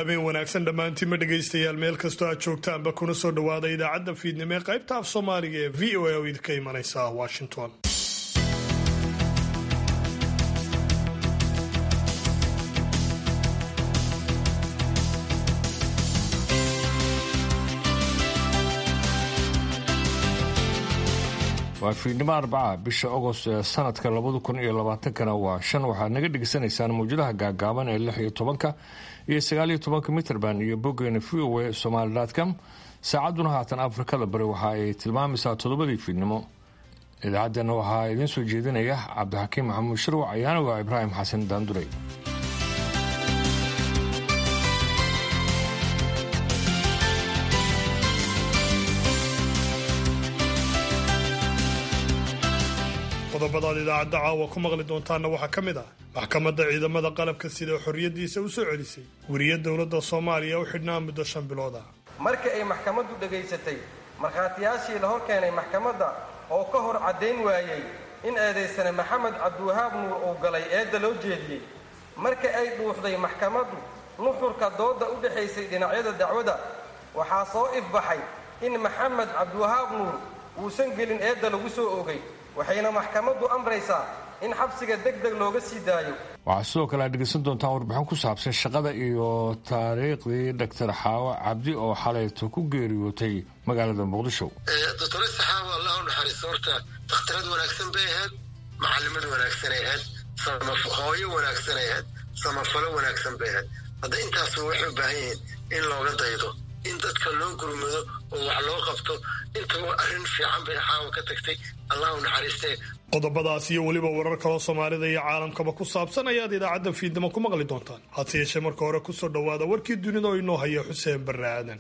habeen wanaagsan dhammaantiinma dhegaystayaal meel kastoo aad joogtaanba kuna soo dhowaada idaacadda fiidnimo ee qaybta af soomaaliga ee v o a oo idinka imanaysa washington waa fiidnimo arbaca bisha agost ee sanadka labada kun iyo labaatankana waa shan waxaad naga dhegaysanaysaan mawjadaha gaagaaban ee lix iyo tobanka iyo sagaaliyo tobanka mitrband iyo boggeena v o a somaali com saacadduna haatan afrikada bari waxa ay tilmaamaysaa toddobadii fiidnimo idaacaddeenna waxaa idiin soo jeedinaya cabdixakiim maxamuud shirwac ayaaniga ibraahim xasan daanduray qodobadaad idaacadda caawa ku maqli doontaanna waxaa ka mid ah maxkamadda ciidamada qalabka sida xorriyaddiisa u soo celisay weriye dowladda soomaaliya u xidhnaa muddo shan bilood ah markii ay maxkamaddu dhegaysatay markhaatiyaashii la hor keenay maxkamadda oo ka hor caddayn waayey in eedaysane maxamed cabdiwahaab nuur uu galay eedda loo jeediyey marka ay dhuuxday maxkamaddu nuxurka doodda u dhexaysay dhinacyada dacwada waxaa soo ifbaxay in maxamed cabdiwahaab nuur uusan gelin eedda lagu soo ogay waxayna maxkamaddu amraysaa in xabsiga deg deg looga sii daayo waxaa sidoo kale aad dhegeysan doontaan warbixin ku saabsan shaqada iyo taariikhdii doctor xaawo cabdi oo xalayto ku geeriyootay magaalada muqdisho doctore saxaawo allah u naxariisto horta dakhtarad wanaagsan bay ahayd macalimad wanaagsanay ahayd hooyo wanaagsanay ahayd samafalo wanaagsan bay ahayd hadda intaasba waxay u baahan yihiin in looga daydo in dadka loo gurmado oo wax loo qabto intaba arrin fiican bay xaawo ka tagtay allah u naxariistee qodobadaas iyo weliba warar kaloo soomaalida iyo caalamkaba ku saabsan ayaad idaacadda fiidnimo ku maqli doontaan hase yeeshee marka hore kusoo dhowaada warkii dunida oo inoo haya xuseen barre aadan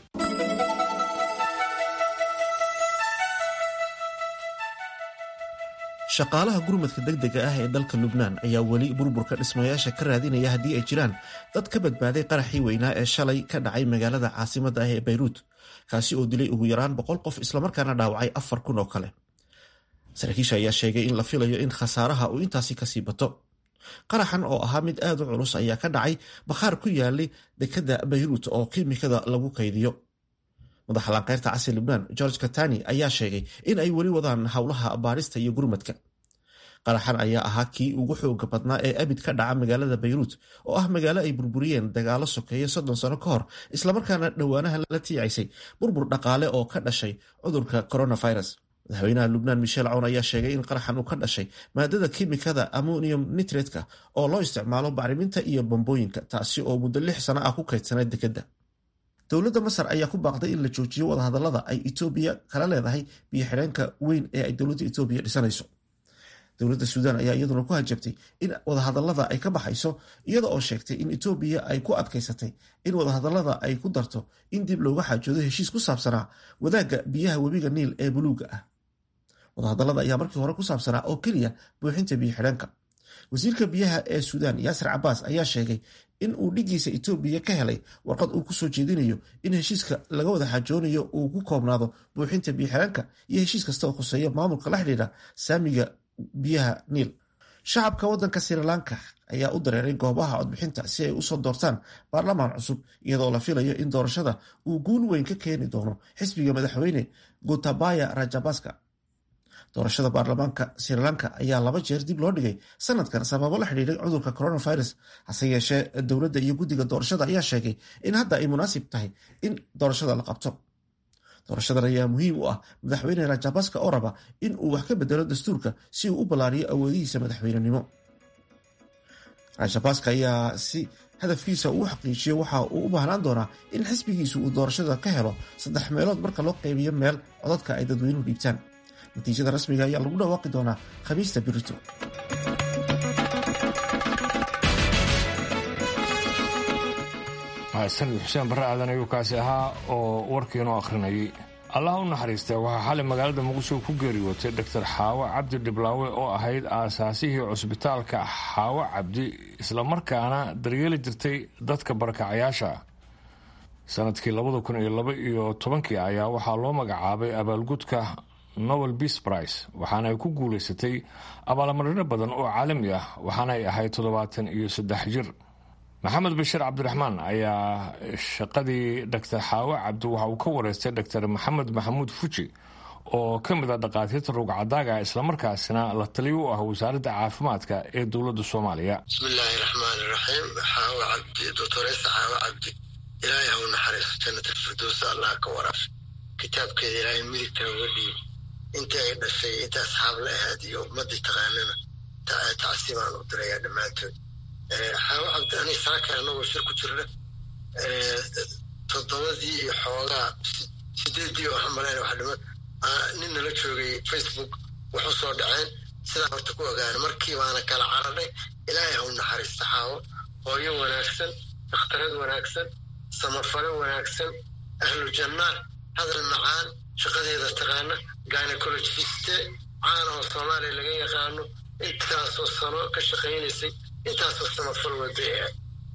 shaqaalaha gurmadka degdega ah ee dalka lubnaan ayaa weli burburka dhismayaasha ka raadinaya haddii ay jiraan dad ka badbaaday qaraxii weynaa ee shalay ka dhacay magaalada caasimadda ah ee bayruut kaasi oo dilay ugu yaraan boqol qof islamarkaana dhaawacay afar kun oo kale saraakiisha ayaa sheegay in la filayo in khasaaraha uu intaasi kasii bato qaraxan oo ahaa mid aad u culus ayaa ka dhacay bakhaar ku yaalay dekadda bayruut oo kiimikada lagu kaydiyo madaxa laanqeyrta casri lubnaan george katani ayaa sheegay in ay weli wadaan howlaha baarista iyo gurmadka qaraxan ayaa ahaa kii ugu xooga badnaa ee abid ka dhaca magaalada bayruut oo ah magaalo ay burburiyeen dagaalo sokeeya soddon sano ka hor islamarkaana dhowaanaha la tiicaysay burbur dhaqaale oo ka dhashay cudurka coronavirus madaxweynaha lubnaan michel cown ayaa sheegay in qaraxan uu ka dhashay maadada kimikada ammonium nitretka oo loo isticmaalo bacriminta iyo bambooyinka taasi oo muddo lix sano ah ku kaydsanay dekedda dowladda masar ayaa ku baaqday in la joojiyo wadahadalada ay etoobiya kala leedahay biyo xidheenka weyn ee ay dowladda etoobiya dhisanayso dowladda suudaan ayaa iyaduna ku hajabtay in wadahadalada ay ka baxayso iyada oo sheegtay in etoobiya ay ku adkaysatay in wadahadalada ay ku darto in dib looga xaajoodo heshiis ku saabsanaa wadaagga biyaha webiga niil ee buluuga ah wadahadalada ayaa markii hore ku saabsanaa oo keliya buuxinta biyo xidheenka wasiirka biyaha ee suudaan yaasir cabaas ayaa sheegay in uu dhigiisa etoobiya ka helay warqad uu kusoo jeedinayo in heshiiska laga wada xajoonayo uu ku koobnaado buuxinta biyo xidheenka iyo heshiis kasta oo khuseeya maamulka la xidhiidha saamiga biyaha niil shacabka wadanka srilanka ayaa u dareeray goobaha codbixinta si ay usoo doortaan baarlamaan cusub iyadoo la filayo in doorashada uu guul weyn ka keeni doono xisbiga madaxweyne gotabaya rajabaska doorashada baarlamaanka srilanka ayaa laba jeer dib loo dhigay sanadkan sababo la xidhiiray cudurka coronavirus hase yeeshee dowladda iyo guddiga doorashada ayaa sheegay in hadda ay munaasib tahay in doorashada la qabto doorashadan ayaa muhiim u ah madaxweyne rajabaska oo raba in uu wax ka bedelo dastuurka si uu u ballaariyo awoodihiisa madaxweynenimo rajabaska ayaa si hadafkiisa uu xaqiijiyo waxa uu u baahnaan doonaa in xisbigiisu uu doorashada ka helo saddex meelood marka loo qaybiyo meel codadka ay dadweynuhu dhiibtaan natiijada rasmiga ayaa lagu dhawaaqi doonaa khamiista birito sanad xuseen barre aadan ayuu kaasi ahaa oo warkiinoo akhrinayay allah u naxariista waxaa xalay magaalada muqdisho ku geeriyootay doctor xaawo cabdi dhiblaawe oo ahayd aasaasihii cusbitaalka xaawo cabdi islamarkaana daryeeli jirtay dadka barakacayaasha sanadkii labada kun iyo laba iyo tobankii ayaa waxaa loo magacaabay abaalgudka nobel beas price waxaana ay ku guulaysatay abaalmarino badan oo caalami ah waxaana ay ahayd toddobaatan iyo saddex jir maxamed bashiir cabdiraxmaan ayaa shaqadii doctor xaawo cabdi waxa uu ka wareystay doctor maxamed maxamuud fuji oo ka mid a dhakhaatiirta rugcadaaga islamarkaasina la taliyo u ah wasaaradda caafimaadka ee dowladda soomaaliya bismillaahi raxmaan iraxiim xaawo cabdi doctoresa xaawo cabdi ilaahay ha u naxariiso jannat alfirdowsa allah ka waraaf kitaabkeeda ilaahay midigta uga dhiib intii ay dhashay inta asxaab la ahaad iyo ummadii taqaanana tacsiibaan u diraya dhammaantood xaawo cabdi ani saaka anagoo shir ku jirna toddobadii iyo xoogaa sideedii oo hamaleen wax dhiman nin nala joogay facebook wax u soo dhaceen sidaa horta ku ogaana markii baana kala caradhay ilaahay ha u naxariista xaawo hooyo wanaagsan dakhtarad wanaagsan samafalo wanaagsan ahlu jannaa hadal macaan shaqadeeda taqaana gynecologiste caan oo soomaaliya laga yaqaano intaasoo sano ka shaqaynaysay intaasoo samafal waday ah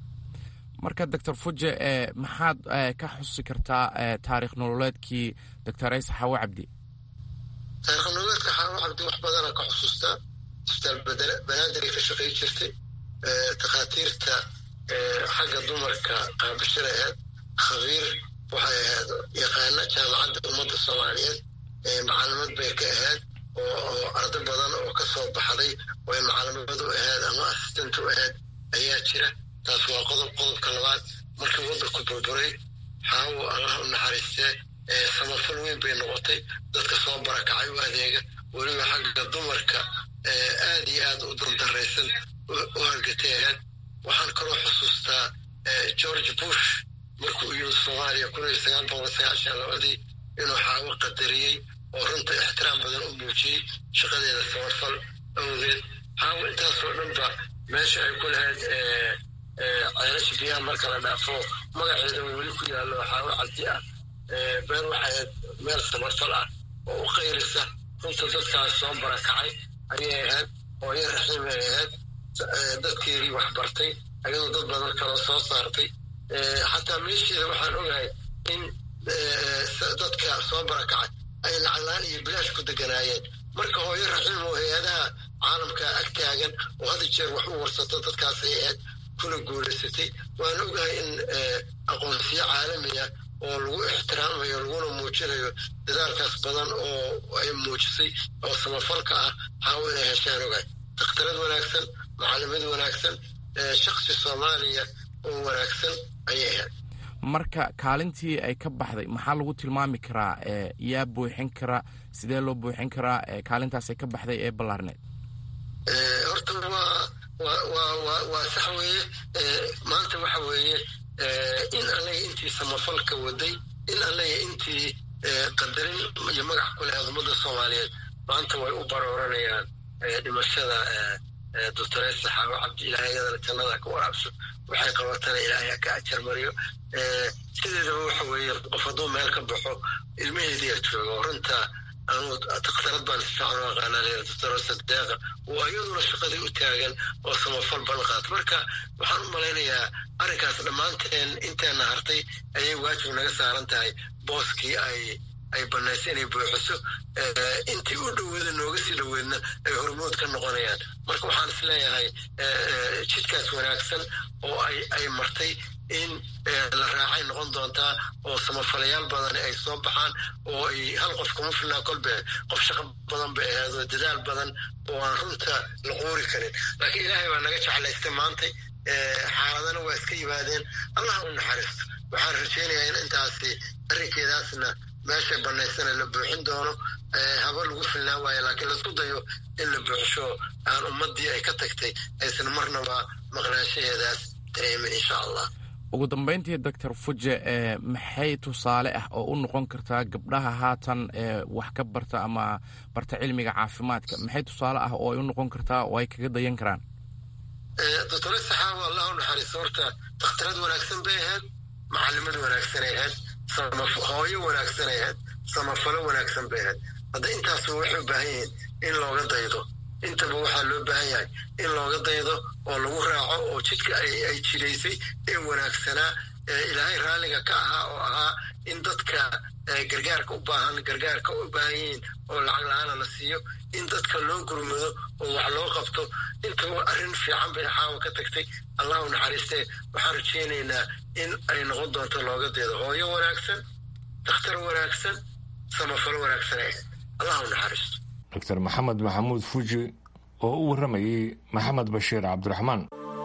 marka doctor fuje maxaad ka xusi kartaa taarikh nololeedkii doctor aysa xaawo cabdi taarikh nololeedka xaawo cabdi wax badana ka xusuustaa isbitaal banaadir ay ka shaqay jirtay takhaatiirta xagga dumarka qaabishada ahayd khabiir waxay ahayd yaqaana jaamacadda ummadda soomaaliyeed macalimad bay ka ahayd oo ardo badan oo ka soo baxday oo ay macalimad u ahayd ama assistant u ahayd ayaa jira taas waa qodob qodobka labaad markii waddanku burburay xaawo allah u naxariistee samafal weyn bay noqotay dadka soo barakacay u adeega weliba xagga dumarka aad iyo aad u dandaraysan u hargatay ahayd waxaan kaloo xusuustaa george bush markuu yimid soomaaliya kun iyo sagaal boqol sagaashan labadii inuu xaawo qadariyey oo runta ixtiraam badan u muujiyey shaqadeeda samafal awgeed xaawo intaasoo dhanba meesha ay ku lahayd ceelasha biyaha marka la dhaafo magaceeda weli ku yaallo xaawo cabdi ah meel waxay meel samafal ah oo u qayrisa runta dadkaas soo barakacay ayay ahayd hooyo raxiim ay ahayd dadkeedii wax bartay ayadoo dad badan kaloo soo saartay xataa meesheeda waxaan ogahay in dadka soo barakacay ay lacaglaan iyo bilaash ku deganaayeen marka hooyo raxiim oo hay-adaha caalamka ag taagan oo hadda jeer wax u warsato dadkaasay ahayd kuna guulaysatay waan ogahay in aqoonsiyo caalamiya oo lagu ixtiraamayo laguna muujinayo dadaalkaas badan oo ay muujisay oo samafalka ah xaawo inay heshaan ogahay dakhtarad wanaagsan macalimad wanaagsan shaksi soomaaliya oo wanaagsan ayay ahayd marka kaalintii ay ka baxday maxaa lagu tilmaami karaa yaa buuxin kara sidee loo buuxin karaa kaalintaasay ka baxday ee ballaarneed horta waa waa sax weeye maanta waxa weeye in allaga intii samafalka waday in allaga intii qadarin iyo magac ku lahayd ummadda soomaaliyeed maanta way u barooranayaan dhimashada doctoresa xaawo cabdi ilaahay iyadana jannada ka waraabso waxay qabatana ilaahay ka ajar mariyo sideedaba waxa weeye qof hadduu meel ka baxo ilmaheediya jooga oo runta anuu dakhtarad baan si fiican u aqaanaa leeyahay doctoresa deeqa oo iyaduna shaqadii u taagan oo samafal badan qaata marka waxaan u malaynayaa arrinkaas dhammaanteen inteena hartay ayay waajib naga saaran tahay booskii ay ay banaysa inay buuxiso intii u dhoweeda nooga sii dhoweedna ay hormood ka noqonayaan marka waxaan is leeyahay jidkaas wanaagsan oo ay martay in la raacay noqon doontaa oo samafalayaal badan ay soo baxaan oo ay hal qof kuma filnaa kolbe qof shaqo badan bay ahayd oo dadaal badan oo aan runta la quuri karin laakiin ilaahay baa naga jeclaystay maantay xaaladana waa iska yimaadeen allah u naxariisto waxaan rajaynayaa in intaasi arrinkeedaasna meeshay banaysana la buuxin doono haba lagu filnaa waayo laakiin laisku dayo in la buuxsho aan ummadii ay ka tagtay aysan marnaba maqnaanshaheedaas dareemin insha allah ugu dambeyntii doctor fuje maxay tusaale ah oo u noqon kartaa gabdhaha haatan wax ka barta ama barta cilmiga caafimaadka maxay tusaale ah oo ay u noqon kartaa oo ay kaga dayan karaan doctor saxaawo allah u naxariisto horta dakhtarad wanaagsan bay ahayd macalimad wanaagsanay ahayd hooyo wanaagsanay ahayd samafalo wanaagsan bay ahayd hadda intaasba waxay u baahan yihiin in looga daydo intaba waxaa loo baahan yahay in looga daydo oo lagu raaco oo jidka ay jiraysay ee wanaagsanaa ilaahay raalliga ka ahaa oo ahaa in dadka gargaarka u baahan gargaarka u baahan yihiin oo lacag la-aana la siiyo in dadka loo gurmado oo wax loo qabto intaba arrin fiican bay xaawa ka tagtay allah u naxariistee waxaan rajaynaynaa in ay noqon doonto looga deedo hooyo wanaagsan dakhtar wanaagsan samafalo wanaagsan allah u naxariisto doctor maxamed maxamuud fuji oo u warramayey maxamed bashiir cabdiraxmaan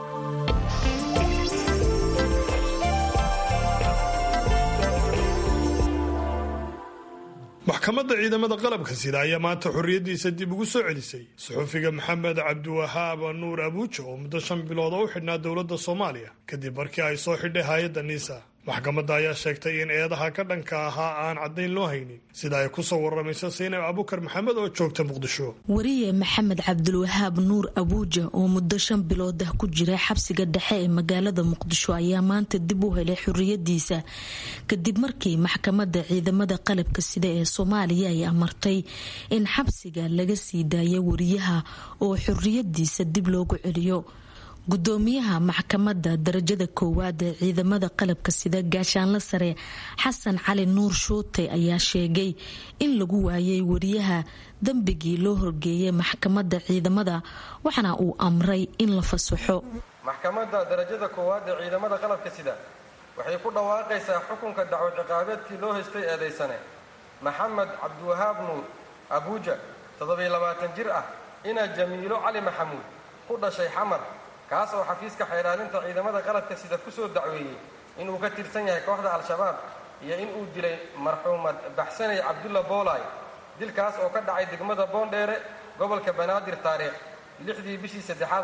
maxkamadda ciidamada qalabka sida ayaa maanta xorriyaddiisa dib ugu soo celisay suxufiga maxamed cabdiwahaab nuur abuuja oo muddo shan bilood oo u xidhnaa dowladda soomaaliya kadib markii ay soo xidhay hay-adda niisa maxkamadda ayaa sheegtay in eedaha ka dhanka ahaa aan caddayn loo haynin sida ay ku soo warramayso saynab abukar maxamed oo joogta muqdisho wariye maxamed cabdilwahaab nuur abuuja oo muddo shan bilood ah ku jira xabsiga dhexe ee magaalada muqdisho ayaa maanta dib u helay xorriyadiisa kadib markii maxkamadda ciidamada qalabka sida ee soomaaliya ay amartay in xabsiga laga sii daayo wariyaha oo xorriyadiisa dib loogu celiyo gudoomiyaha maxkamadda darajada koowaad ee ciidamada qalabka sida gaashaanla sare xasan cali nuur shuute ayaa sheegay in lagu waayay wariyaha dembigii loo horgeeyay maxkamadda ciidamada waxaana uu amray in la fasaxo maxkamadda darajada koowaad ee ciidamada qalabka sida waxay ku dhawaaqaysaa xukunka dacwo ciqaabeedkii loo haystay eedaysane maxamed cabdiwahaab nuur abuuja toddobiy labaatan jir ah inaa jamiilo cali maxamuud ku dhashay xamar kaas oo xafiiska xeyraalinta ciidamada qalabka sida ku soo dacweeyey inuu ka tirsan yahay kooxda al-shabaab iyo inuu dilay marxuumad baxsanay cabdulla boolay dilkaas oo ka dhacay degmada boondheere gobolka banaadir taariikh lixdii bishii saddexaad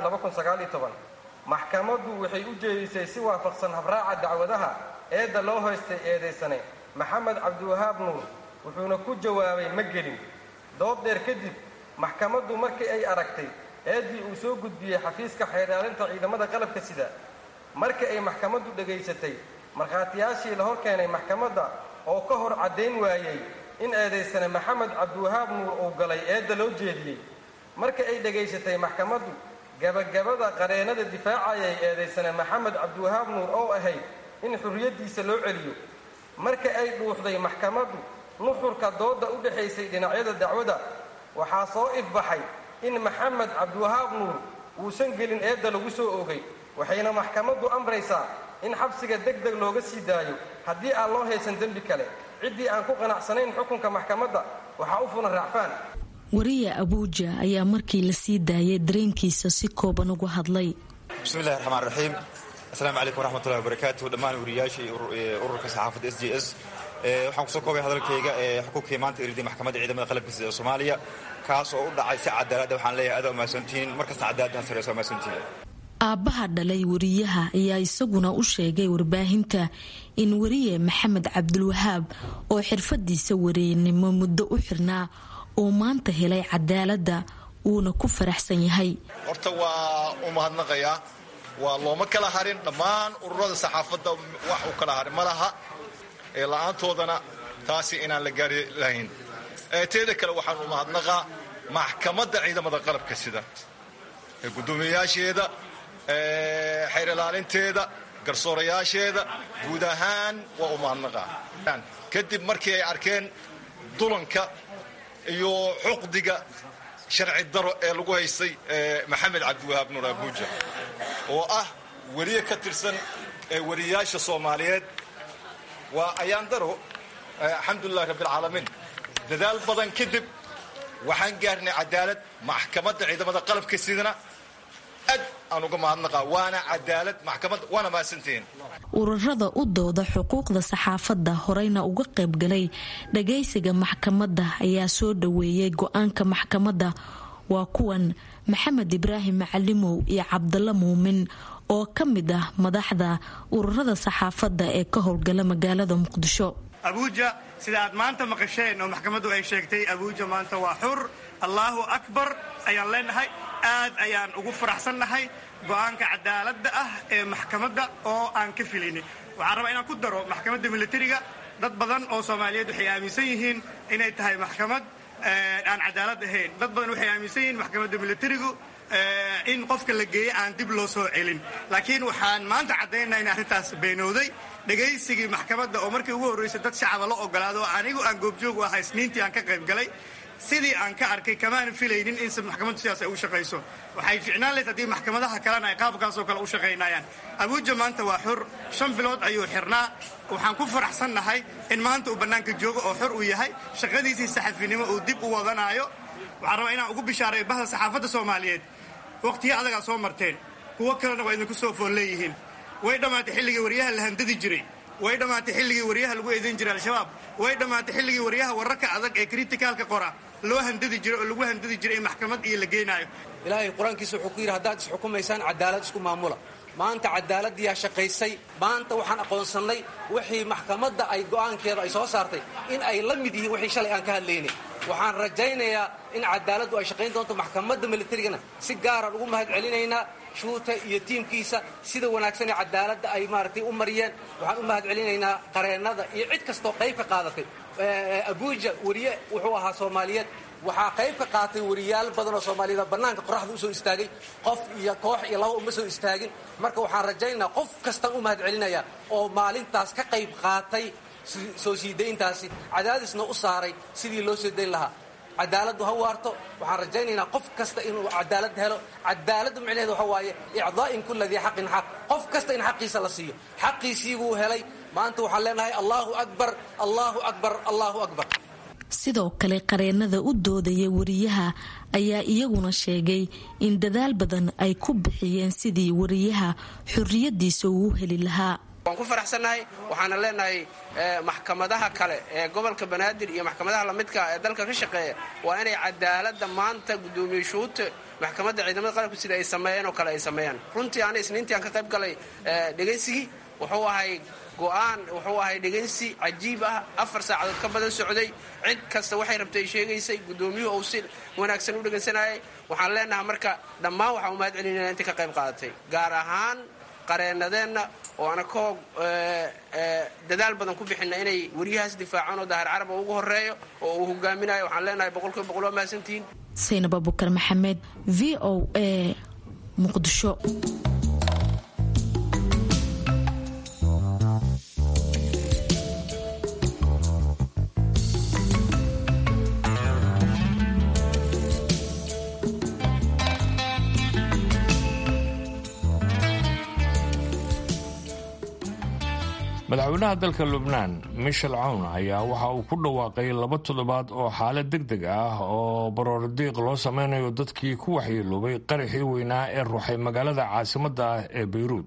maxkamaddu waxay u jeedisay si waafaqsan habraaca dacwadaha eedda loo haystay eedaysane maxamed cabdiwahaab nuur wuxuuna ku jawaabay ma gelin dood dheer kadib maxkamaddu markii ay aragtay eeddii uu soo gudbiyey xafiiska xeydhaalinta ciidamada qalabka sida markii ay maxkamaddu dhegaysatay markhaatiyaashii la hor keenay maxkamadda oo ka hor caddayn waayey in eedaysane maxamed cabdiwahaab nuur uu galay eedda loo jeediyey markii ay dhegaysatay maxkamaddu gabagabada qareennada difaacayay eedaysane maxamed cabdiwahaab nuur oo ahayd in xurriyaddiisa loo celiyo marka ay dhuuxday maxkamaddu nuxurka doodda u dhexaysay dhinacyada dacwada waxaa soo ifbaxay in maxamed cabdiwahaab nuur uusan gelin eedda lagu soo oogay waxayna maxkamaddu amraysaa in xabsiga deg deg looga sii daayo haddii aan loo haysan dembi kale ciddii aan ku qanacsanayn xukunka maxkamadda waxaa u fulan raacfaan wariye abuuja ayaa markii la sii daayay dareenkiisa si kooban ugu hadlay bismillahi raxmaan raxiim asalaamu calaykum waraxmatullahi wabarakaatu dhammaan wariyaashii ururka saxaafadda s j s waxaan kusoo koobay hadalkayga ee xukunkii maanta iriday maxkamadda ciidamada qalabka sida ee soomaaliya kaas oo u dhacay si cadaaladda waxaan leeyahay adaa umahadsantihiin markasta cadaaladdan sareysa umahadsantihiin aabbaha dhalay wariyaha ayaa isaguna u sheegay warbaahinta in wariye maxamed cabdilwahaab oo xirfadiisa wareennimo muddo u xirnaa uu maanta helay cadaaladda uuna ku faraxsan yahay horta waa u mahadnaqayaa waa looma kala harin dhammaan ururada saxaafadda wax u kala harin ma laha ee la-aantoodana taasi inaan la gaari lahayn teeda kale waxaan u mahadnaqaa maxkamadda ciidamada qalabka sida ee guddoomiyayaasheeda xeer ilaalinteeda garsoorayaasheeda guud ahaan waa u mahadnaqaa kadib markii ay arkeen dulanka iyo xuqdiga sharci daro ee lagu haystay maxamed cabdiwahaab nuur abuuja oo ah weriye ka tirsan wariyayaasha soomaaliyeed waa ayaan daro alxamdulilahi rabbialcaalamiin dadaal badan kadib waxaan gaarnay cadaalad maxkamadda ciidamada qalabka sidana aad aan uga mahadnaqaa waana cadaalad maxkamadda waana mahadsantihiin ururada u dooda xuquuqda saxaafadda horeyna uga qaybgalay dhagaysiga maxkamadda ayaa soo dhaweeyay go-aanka maxkamadda waa kuwan maxamed ibraahim macalimow iyo cabdalla muumin oo ka mid ah madaxda ururada saxaafadda ee ka howlgala magaalada muqdisho abuuja sida aad maanta maqasheen oo maxkamaddu ay sheegtay abuuja maanta waa xur allaahu akbar ayaan leenahay aad ayaan ugu faraxsannahay go'aanka cadaaladda ah ee maxkamadda oo aan ka filaynin waxaan rabaa inaan ku daro maxkamadda militariga dad badan oo soomaaliyeed waxay aaminsan yihiin inay tahay maxkamad aan cadaalad ahayn dad badan waxay aaminsan yihiin maxkamadda militarigu in qofka la geeye aan dib loo soo celin laakiin waxaan maanta caddaynaa in arrintaas beenowday dhegaysigii maxkamadda oo markii ugu horraysay dad shacaba la ogolaado anigu aan goobjoog u ahaa isniintii aan ka qayb galay sidii aan ka arkay kamaana filaynin in maxkamaddu sidaas ay u shaqayso waxay ficnaan layd haddii maxkamadaha kalena ay qaabkaasoo kale u shaqaynayaan abuuja maanta waa xur shan bilood ayuu xirnaa waxaan ku faraxsannahay in maanta uu bannaanka joogo oo xor uu yahay shaqadiisii saxafinimo uu dib u wadanaayo waxaan rabaa inaan ugu bishaaray bahda saxaafadda soomaaliyeed wakhtiyo adagaa soo marteen kuwo kalena waa idinku soo fool leeyihiin way dhammaatay xilligii waryaha la handadi jiray way dhammaatay xilligii waryaha lagu eedayn jiray al-shabaab way dhammaatay xilligii waryaha wararka adag ee kritikaalka qora loo handadi jiray oo lagu handadi jiray in maxkamad iyo la geenaayo ilaahay qur-aankiisa wuxuu ku yidhi haddaad isxukumaysaan cadaalad isku maamula maanta cadaaladdiyaa shaqaysay maanta waxaan aqoonsannay wixii maxkamadda ay go'aankeeda ay soo saartay in ay la mid yihiin wixii shalay aan ka hadlaynay waxaan rajaynayaa in cadaaladdu ay shaqayn doonto maxkamadda militarigana si gaaraan ugu mahad celinaynaa shuuta iyo tiimkiisa sida wanaagsan ee cadaaladda ay maaragtay u mariyeen waxaan u mahad celinaynaa qareennada iyo cid kastoo qayb ka qaadatay abuuja weriye wuxuu ahaa soomaaliyeed waxaa qayb ka qaatay weriyaal badan oo soomaaliyeed bannaanka qoraxda u soo istaagay qof iyo koox iyo laba uma soo istaagin marka waxaan rajaynaynaa qof kastaan u mahad celinayaa oo maalintaas ka qayb qaatay soo sii dayntaasi cadaadisna u saaray sidii loo soo dayn lahaa cadaaladdu ha waarto waxaan rajaynaynaa qof kasta inuu cadaalad helo cadaaladdu micnaheedu waxa waaye icdaa'in kulla dii xaqin xaq qof kasta in xaqiisa la siiyo xaqiisii buu helay maanta waxaan leenahay allaahu akbar allaahu akbar allaahu akbar sidoo kale qareennada u doodaya wariyaha ayaa iyaguna sheegay in dadaal badan ay ku bixiyeen sidii wariyaha xorriyadiisa uu heli lahaa waan ku faraxsannahay waxaana leenahay maxkamadaha kale ee gobolka banaadir iyo maxkamadaha lamidka ee dalka ka shaqeeya waa inay cadaaladda maanta guddoomiye shuute maxkamadda ciidamada qalabka sida ay sameeyeen oo kale ay sameeyaan runtii ana isniintii aan ka qayb galay dhegaysigii wuxuu ahay go'aan wuxuu ahay dhegaysi cajiib ah afar saacadood ka badan socday cid kasta waxay rabtay sheegaysay guddoomiyuhu uu si wanaagsan u dhegaysanayay waxaan leenahay marka dhammaan waxaan u mahad celinayna intii ka qayb qaadatay gaar ahaan qareennadeenna oo ana koog dadaal badan ku bixina inay weriyahaas difaacaan oo daahir caraba ugu horeeyo oo uu hogaaminayo waxaan leenahay boqolkiiba boqol waa mahadsantihiin saynab abukar maxamed v o a muqdisho madaxweynaha dalka lubnaan michel cawn ayaa waxa uu ku dhawaaqay laba toddobaad oo xaalad deg deg ah oo baroordiiq loo sameynayo dadkii ku waxyeeloobay qaraxii weynaa ee ruuxay magaalada caasimadda ah ee bayruud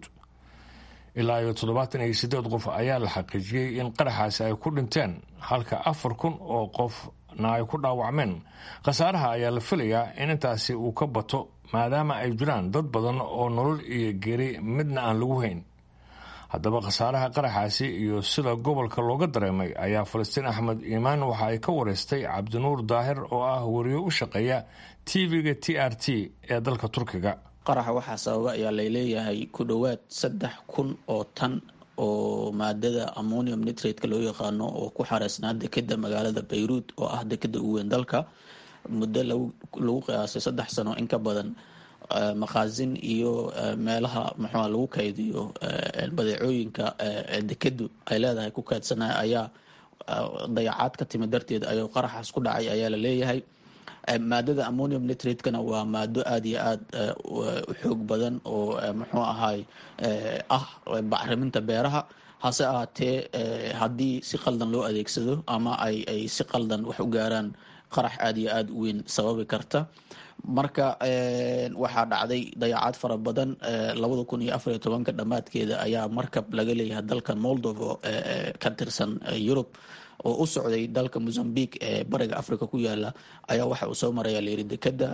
ilaa iyo toddobaatan iyo siddeed qof ayaa la xaqiijiyey in qaraxaasi ay ku dhinteen halka afar kun oo qofna ay ku dhaawacmeen khasaaraha ayaa la filayaa in intaasi uu ka bato maadaama ay jiraan dad badan oo nolol iyo geeri midna aan lagu hayn haddaba khasaaraha qaraxaasi iyo sida gobolka looga dareemay ayaa falastiin axmed iimaan waxa ay ka wareystay cabdinuur daahir oo ah wariyo u shaqeeya tv-ga t r t ee dalka turkiga qaraxa waxaa sababa ayaa layleeyahay ku dhowaad saddex kun oo tan oo maadada ammonium nitrate-ka loo yaqaano oo ku xareysnaa dekeda magaalada bayruud oo ah dekeda ugu weyn dalka muddo lagu qiyaasay saddex sano in ka badan maqaasin iyo meelaha muxua lagu kaydiyo badeecooyinka dekedu ay leedahay ku kaydsanaya ayaa dayacaad ka timid darteed ayuu qaraxaas ku dhacay ayaa la leeyahay maadada ammonium nitrate-kana waa maado aada iyo aada u xoog badan oo muxuu ahaay ah bacriminta beeraha hase ahaatee haddii si qaldan loo adeegsado ama ay ay si qaldan wax u gaaraan qarax aada iyo aada u weyn sababi karta marka waxaa dhacday dayacaad fara badan labada kun iyo afariyo tobanka dhammaadkeeda ayaa markab laga leeyahay dalka moldovo ka tirsan yurub oo u socday dalka mozambique ee bariga africa ku yaala ayaa waxa uu soo maraya layiri dekeda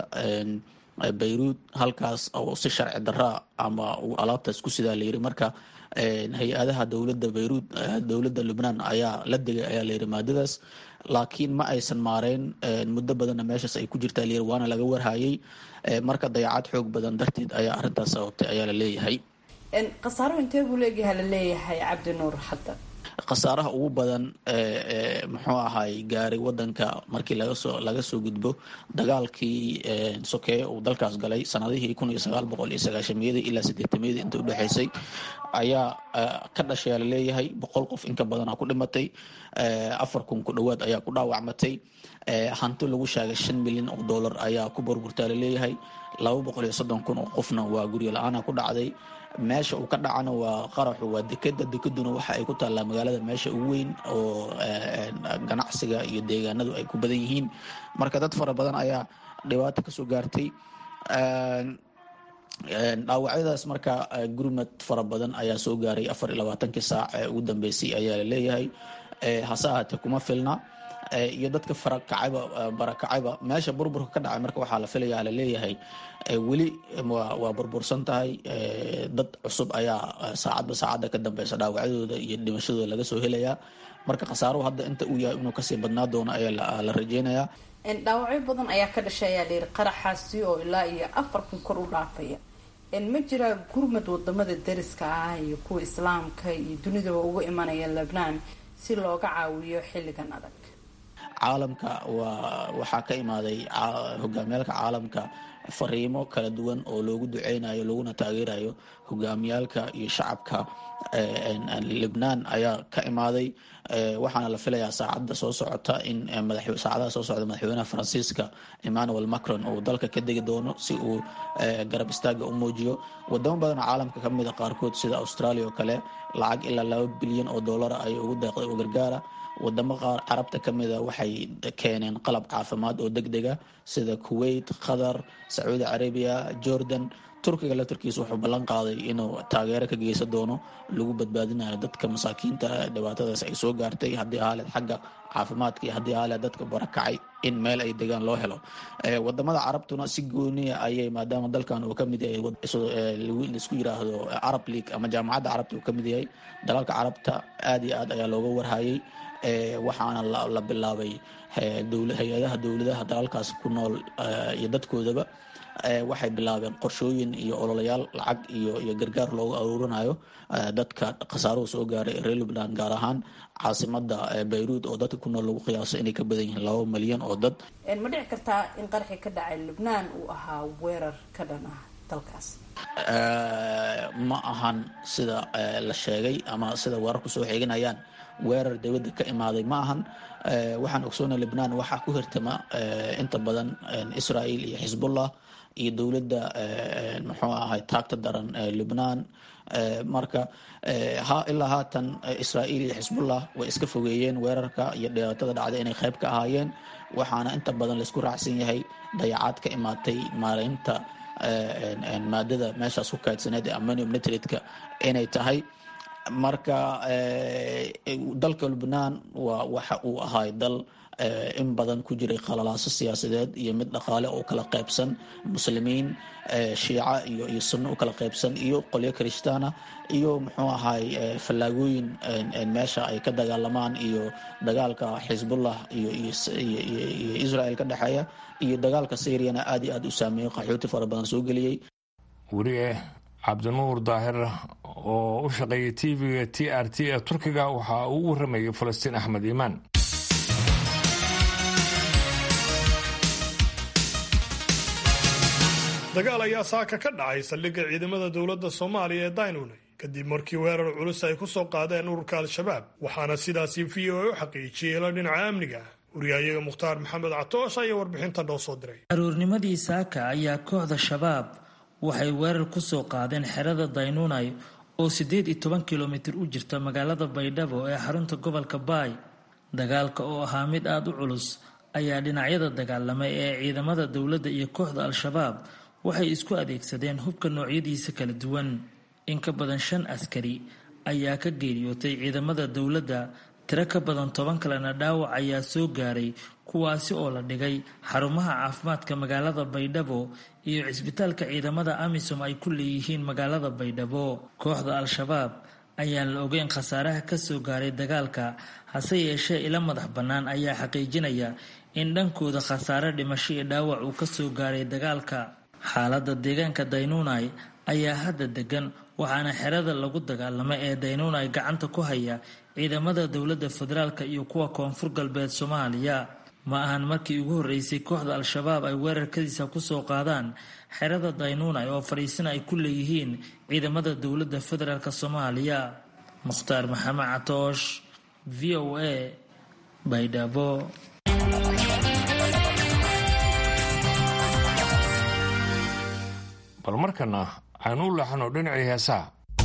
bayruud halkaas oo si sharci daraa ama alaabtaas ku sidaa layiri marka hay-adaha dowladda bayruud dowladda lubnaan ayaa la degay ayaa layiri maadadaas laakiin ma aysan maareyn muddo badanna meeshaas ay ku jirtaa layiri waana laga warhayay marka dayacaad xoog badan darteed ayaa arrintaas sababtay ayaa la leeyahay khasaaro intee buu leegyahay la leeyahay cabdi nuur hadda khasaaraha ugu badan muxuu ahay gaaray wadanka markii lagasoo laga soo gudbo dagaalkii sokeeye uu dalkaas galay sanadihii kun iyo sagaal boqol iyo sagaashamiyadii ilaa sideetamiyadii inta udhexeysay ayaa ka dhashay laleeyahay boqol qof inka badanaa ku dhimatay afar kun ku dhowaad ayaa ku dhaawacmatay hanti lagu sheegay shan milyan oo dollar ayaa ku burburtaa laleeyahay laba boqol iyo soddon kun oo qofna waa guryo la-aana ku dhacday meesha uu ka dhacana waa qaraxu waa dekeda dekeduna waxa ay ku taallaa magaalada meesha ugu weyn oo ganacsiga iyo deegaanadu ay ku badan yihiin marka dad fara badan ayaa dhibaato kasoo gaartay dhaawacyadaas marka gurmad fara badan ayaa soo gaaray afar iyo labaatankii saac ee ugu dambeysay ayaa laleeyahay hase ahaatee kuma filna iyo dadka farakacayba barakacayba meesha burburka ka dhacay marka waxaa la filayaa laleeyahay weli waa burbursan tahay dad cusub ayaa saacadba saacadda ka dambeysa dhaawacyadooda iyo dhimashadooda laga soo helayaa marka khasaaruhu hadda inta uu yahay inuu kasii badnaa doono ayaa la rajeynayaa dhaawacyo badan ayaa ka dhashay ayaa layiri qaraxaasi oo ilaa iyo afar kun kor u dhaafaya ma jiraa gurmad wadamada dariska ah iyo kuwa islaamka iyo dunidaba uga imanaya lebnaan si looga caawiyo xilligan adag caalamka waa waxaa ka imaaday hogaamiyaalka caalamka fariimo kala duwan oo loogu duceynayo looguna taageerayo hogaamiyaalka iyo shacabka lebnaan ayaa ka imaaday waxaana la filayaa saacadda soo socota in saacadaha soo socda madaxweynaha faransiiska emmanuel macron uu dalka ka degi doono si uu garab istaaga u muujiyo wadamo badanoo caalamka ka mida qaarkood sida australia oo kale lacag ilaa laba bilyan oo dollara ay ugu deeqday oo gargaara wadamo qaar carabta ka mida waxay keeneen qalab caafimaad oo deg dega sida kuwait qatar sacuudi carabiya jordan turkiga laftarkiisa wuxuu ballan qaaday inuu taageero ka geysan doono lagu badbaadinayo dadka masaakiinta dhibaatadaas ay soo gaartay haddii ahaaleed xagga caafimaadka iyo haddii ahaaleed dadka barakacay in meel ay degaan loo helo wadamada carabtuna si gooniya ayay maadaama dalkan uu kamid yahay laisku yiraahdo arab league ama jaamacadda carabta uu kamid yahay dalalka carabta aad iyo aad ayaa looga warhayay waxaana la bilaabay hay-adaha dowladaha dalalkaas ku nool iyo dadkoodaba waxay bilaabeen qorshooyin iyo ololayaal lacag iyo iyo gargaar loogu aruurinayo dadka khasaaruhu soo gaaray reer lubnan gaar ahaan caasimada bayruud oo dadka ku nool lagu qiyaaso inay ka badan yihiin laba malyan oo dad ma dhici kartaa in qarxi ka dhacay lubnaan uu ahaa weerar ka dhan ah dalkaas ma ahan sida la sheegay ama sida weerarku soo xeeganayaan weerar dowladda ka imaaday ma ahan waxaan ogsoona lebnaan waxaa ku hirtama inta badan israel iyo xisbullah iyo dowladda muxuu ahay taagta daran lubnaan marka ilaa haatan israel iyo xisbullah way iska fogeeyeen weerarka iyo dhibaatada dhacday inay qayb ka ahaayeen waxaana inta badan laisku raacsan yahay dayacaad ka imaatay maareynta maadada meeshaas ku kaydsaneed ee ammonium nitratka inay tahay marka dalka lubnaan waa waxa uu ahay dal in badan ku jiray qalalaaso siyaasadeed iyo mid dhaqaale oo kala qaybsan muslimiin shiica iyo iyo sunno u kala qaybsan iyo qolyo krishtaana iyo muxuu ahay fallaagooyin meesha ay ka dagaalamaan iyo dagaalka xisbullah iyo iyo israel ka dhexeeya iyo dagaalka syriana aad iyo aad u saameeyey qaxooti fara badan soo geliyey weliye cabdinuur daahir oo u shaqeeyay tv-ga t r t ee turkiga waxa uu u waramayay falastiin axmed iimaan dagaal ayaa saaka ka dhacay saldhigga ciidamada dowladda soomaaliya ee daynuney kadib markii weerar culus ay ku soo qaadeen ururka al-shabaab waxaana sidaasi v o a u xaqiijiyey ila dhinaca amniga wariyahayaga mukhtaar maxamed catoosh ayaa warbixintan noo soo diray aroornimadii saaka ayaa kooxda shabaab waxay weerar ku soo qaadeen xerada daynunay oo siddeed iyo toban kilomitir u jirta magaalada baydhabo ee xarunta gobolka baay dagaalka oo ahaa mid aada u culus ayaa dhinacyada dagaalamay ee ciidamada dowladda iyo kooxda al-shabaab waxay isku adeegsadeen hubka noocyadiisa kala duwan in ka badan shan askari ayaa ka geeriyootay ciidamada dowladda tiro ka badan toban kalena dhaawac ayaa soo gaaray kuwaasi oo la dhigay xarumaha caafimaadka magaalada baydhabo iyo cisbitaalka ciidamada amisom ay ku leeyihiin magaalada baydhabo kooxda al-shabaab ayaan la ogeyn khasaaraha kasoo gaaray dagaalka hase yeeshee ila madax bannaan ayaa xaqiijinaya in dhankooda khasaare dhimasho iyo dhaawac uu kasoo gaaray dagaalka xaaladda deegaanka daynunai ayaa hadda degan waxaana xerada lagu dagaalamay ee daynunai gacanta ku haya ciidamada dowladda federaalka iyo kuwa koonfur galbeed soomaaliya ma ahan markii ugu horreysay kooxda al-shabaab ay weerarkadiisa kusoo qaadaan xerada daynuunay oo fadhiisana ay ku leeyihiin ciidamada dowladda federaalk soomaaliya mukhtaar maxamed catoosh v o a baydhabo bal markana aynu u leexano dhinacii heesaha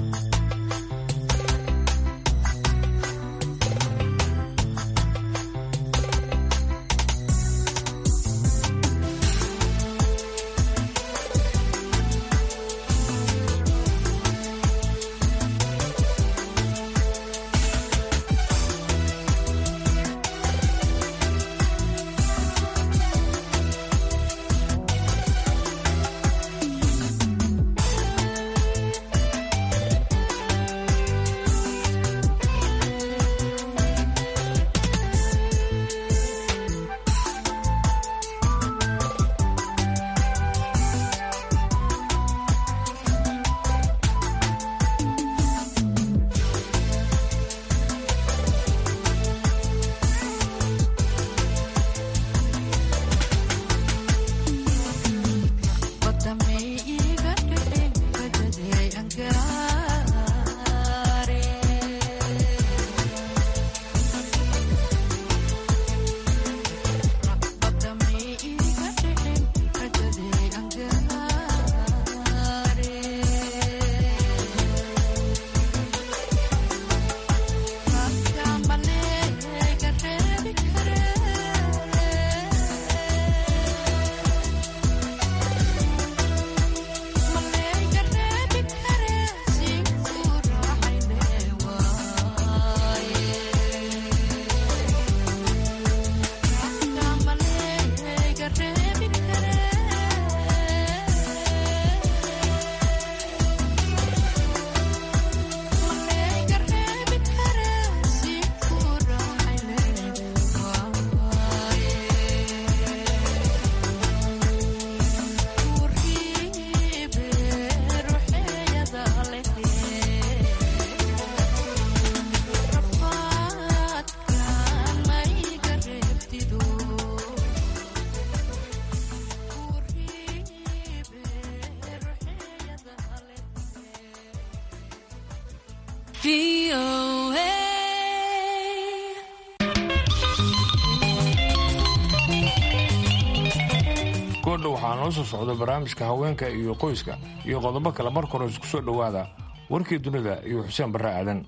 goordha waxaa noo soo socda barnaamijka haweenka iyo qoyska iyo qodobo kale marka hore isku soo dhowaada warkii dunida iyo xuseen barre aadan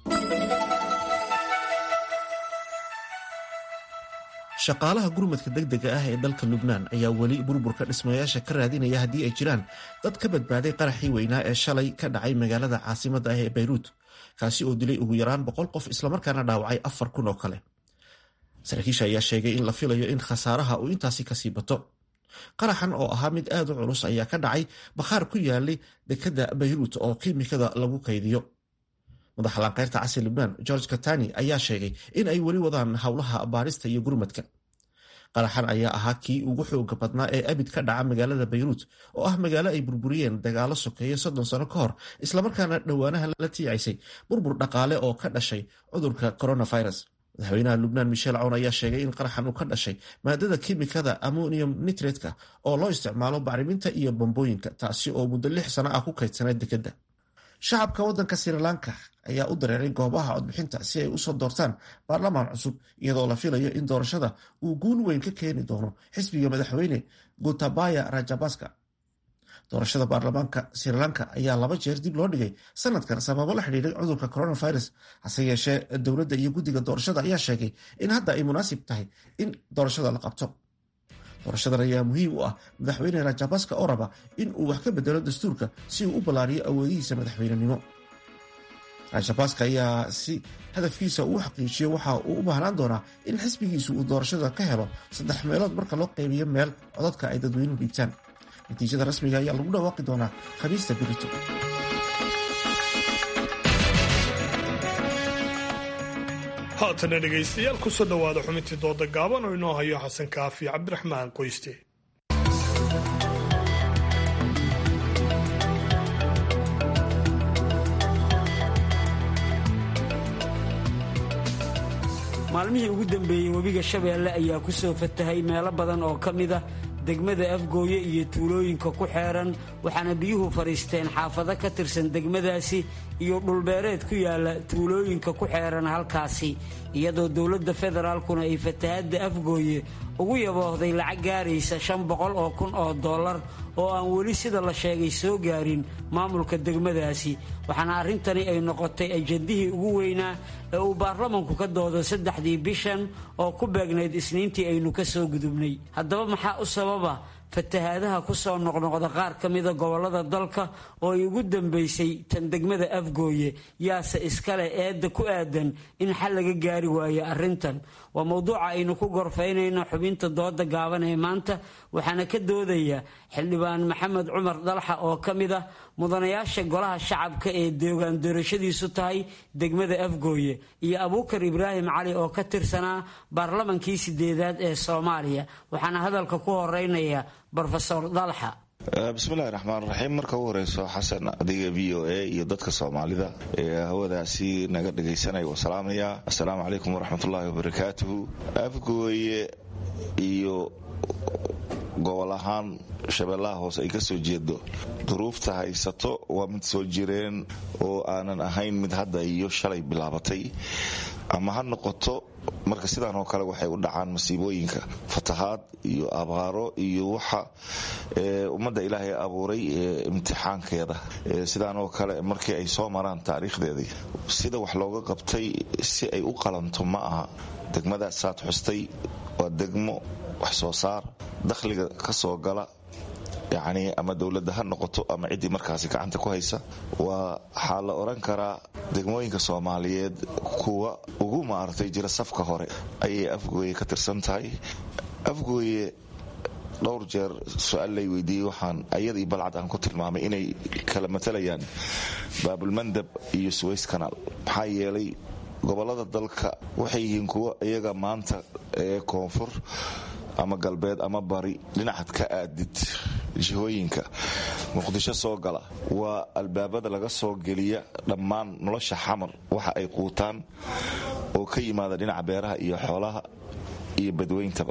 shaqaalaha gurmadka degdega ah ee dalka lubnaan ayaa weli burburka dhismayaasha ka raadinaya haddii ay jiraan dad ka badbaaday qaraxii weynaa ee shalay ka dhacay magaalada caasimadda ah ee bayruut kaasi oo dilay ugu yaraan boqol qof islamarkaana dhaawacay afar kun oo kale saraakiisha ayaa sheegay in la filayo in khasaaraha uu intaasi kasii bato qaraxan oo ahaa mid aad u culus ayaa ka dhacay bakhaar ku yaalay dekadda bayruut oo kiimikada lagu kaydiyo madaxa laanqeyrta casri lubnaan george katani ayaa sheegay in ay weli wadaan howlaha baarista iyo gurmadka qaraxan ayaa ahaa kii ugu xooga badnaa ee abid ka dhaca magaalada bayruut oo ah magaalo ay burburiyeen dagaalo sokeeye soddon sano ka hor islamarkaana dhowaanaha la tiicaysay burbur dhaqaale oo ka dhashay cudurka coronavirus madaxweynaha lubnaan michel cown ayaa sheegay in qaraxan uu ka dhashay maadada kimikada ammonium nitretka oo loo isticmaalo bacriminta iyo bambooyinka taasi oo muddo lix sano ah ku kaydsaneed dekedda shacabka waddanka sri lanka ayaa u dareeray goobaha codbixinta si ay usoo doortaan baarlamaan cusub iyadoo la filayo in doorashada uu guul weyn ka keeni doono xisbiga madaxweyne gotabaya rajabaska doorashada baarlamaanka sri lanka ayaa laba jeer dib loo dhigay sanadkan sababo la xidhiiray cudurka coronavirus hase yeeshee dowladda iyo guddiga doorashada ayaa sheegay in hadda ay munaasib tahay in doorashada la qabto doorashadan ayaa muhiim u ah madaxweyne rajabaska oo raba in uu wax ka bedelo dastuurka si uu u ballaariyo awoodihiisa madaxweynenimo rajabaska ayaa si hadafkiisa uu xaqiijiyo waxa uu u baahnaan doonaa in xisbigiisu uu doorashada ka helo saddex meelood marka loo qaybiyo meel codadka ay dadweynuhu dhiibtaan natiijada rasmiga ayaa lagu dhawaaqi doonaa khamiista birito haatana dhegaystayaal kusoo dhowaada xubintii dooda gaaban oo inoo hayo xasan kaafi cabdiraxmaan qoyste maalmihii ugu dambeeyey webiga shabeelle ayaa ku soo fatahay meelo badan oo ka mid ah degmada afgooye iyo tuulooyinka ku xeeran waxaana biyuhu fadhiisteen xaafado ka tirsan degmadaasi iyo dhulbeereed ku yaala tuulooyinka ku xeeran halkaasi iyadoo dowladda federaalkuna ay fatahadda afgooye ugu yaboohday lacag gaaraysa shan boqol oo kun oo dollar oo aan weli sida la sheegay soo gaarin maamulka degmadaasi waxaana arrintani ay noqotay ajandihii ugu weynaa ee uu baarlamanku ka doodo saddexdii bishan oo ku beegnayd isniintii aynu ka soo gudubnay haddaba maxaa u sababa fatahaadaha ku soo noqnoqda qaar ka mida gobollada dalka oo ay ugu dambaysay tan degmada afgooye yaase iskale eedda ku aadan in xal laga gaari waayo arrintan waa mowduuca aynu ku gorfaynayno xubinta dooda gaaban ee maanta waxaana ka doodaya xildhibaan maxamed cumar dalxa oo ka mid ah mudanayaasha golaha shacabka ee deegaan doorashadiisu tahay degmada afgooye iyo abuukar ibraahim cali oo ka tirsanaa baarlamankii sideedaad ee soomaaliya waxaana hadalka ku horeynaya brofesor dalxa bismillahi raxmaan raxiim marka u horeyso xasan adiga v o a iyo dadka soomaalida ee hawadaasi naga dhagaysanaya waa salaamaya assalaamu calaykum waraxmatullaahi wabarakaatuhu afgooye iyo gobol ahaan shabeellaha hoose ay ka soo jeedo duruufta haysato waa mid soo jireen oo aanan ahayn mid hadda iyo shalay bilaabatay ama ha noqoto marka sidaan oo kale waxay u dhacaan masiibooyinka fatahaad iyo abaaro iyo waxa ummadda ilaahay abuuray imtixaankeeda sidaan oo kale markii ay soo maraan taariikhdeedii sida wax looga qabtay si ay u qalanto ma aha degmada saad xustay waa degmo wax soo saar dakhliga ka soo gala yacni ama dowladda ha noqoto ama ciddii markaasi gacanta ku haysa waa waxaa la odhan karaa degmooyinka soomaaliyeed kuwa ugu maaragtay jira safka hore ayay afgooye ka tirsan tahay afgooye dhowr jeer su-aal lay weydiiyey waxaan ayadii balcad aan ku tilmaamay inay kala matalayaan baabulmandab iyo suways kanaal maxaa yeelay gobollada dalka waxay yihiin kuwa iyaga maanta ee koonfur ama galbeed ama bari dhinacad ka aadid jihooyinka muqdisho soo gala waa albaabada laga soo geliya dhammaan nolosha xamar waxa ay quutaan oo ka yimaada dhinaca beeraha iyo xoolaha iyo badweyntaba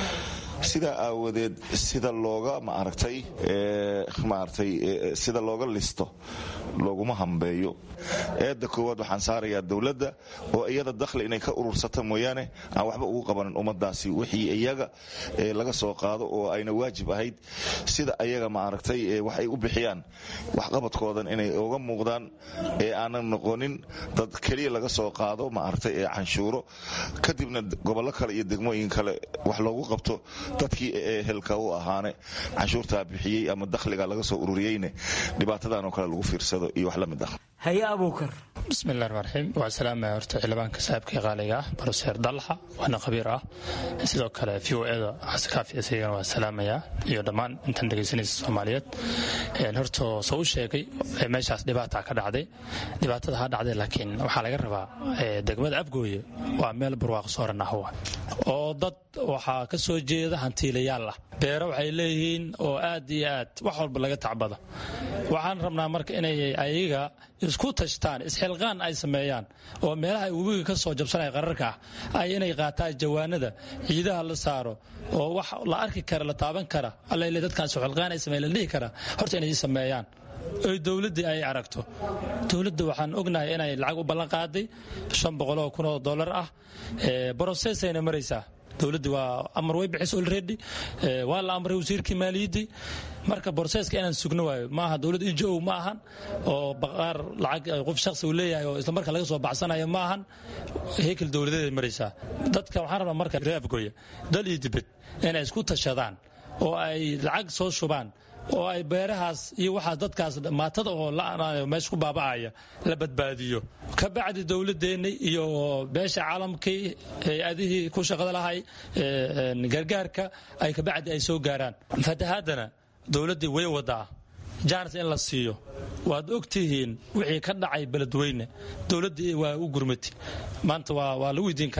sidaa aawadeed sida looga maaragtay maaragtay sida looga listo looguma hambeeyo eedda koowaad waxaan saarayaa dowladda oo iyada dakhli inay ka urursata mooyaane aan waxba ugu qabanin ummadaasi wixii iyaga laga soo qaado oo ayna waajib ahayd sida ayaga maaragtay wax ay u bixiyaan waxqabadkoodan inay uga muuqdaan ee aanan noqonin dad keliya laga soo qaado maaragtay ee canshuuro kadibna gobollo kale iyo degmooyin kale wax loogu qabto dadkii ehelka u ahaane canshuurtaa bixiyey ama dakhliga laga soo ururiyeyne dhibaatadan oo kale lagu fiirsado iyo wax la mid ah haye abuukar bismillahi raxmaan raxiim waa salaamaya horta xildhibaanka saaxiibkii qaaliga ah baroseer dalxa waana khabiir ah sidoo kale v o eda xasankaafi isagana waa salaamaya iyo dhammaan intan dhegaysanaysa soomaaliyeed horta soo u sheegay meeshaas dhibaata ka dhacday dhibaatada ha dhacday laakiin waxaa laga rabaa degmada afgooye waa meel barwaaqo sooran ah oo dad waxaa ka soo jeeda hantiilayaal ah beero waxay leeyihiin oo aad iyo aad wax walba laga tacbada waxaan rabnaa marka inay ayaga isku tashtaan isxilqaan ay sameeyaan oo meelaha webiga ka soo jabsanaya qararka ah ay inay qaataan jawaanada ciidaha la saaro oo wax la arki kara la taaban kara allale dadkaan isxilqaan ay sameeyan la dhihi kara horta inay sameeyaan oy dowladdii ay aragto dowladda waxaan ognahay inay lacag u ballan qaaday shan boqoloo kun oo dollar ah brosesayna maraysaa dowladdii waa amar way bixis olredy waa la amray wasiirkii maaliyaddii marka borseeska inaan sugno waayo maaha dowladd injo ma ahan oo baqaar lacag qof shakhsi uu leeyahay oo islamarka laga soo baxsanayo ma ahan hekel dowladeed ay maraysaa dadka waxaan rabaa marka reafgoya dal iyo dibed inay isku tashadaan oo ay lacag soo shubaan oo ay beerahaas iyo waxaas dadkaas maatada oo la'anayo meesha ku baaba'aya la badbaadiyo ka bacdi dowladeenna iyo beesha caalamkii hay-adihii ku shaqada lahay gargaarka ay kabacdi ay soo gaaraan fatahaadana dowladdii way wadaa jaanis in la siiyo waad ogtihiin wixii ka dhacay beledweyne dowladdii waa u gurmati maanta waa la weydiin karaa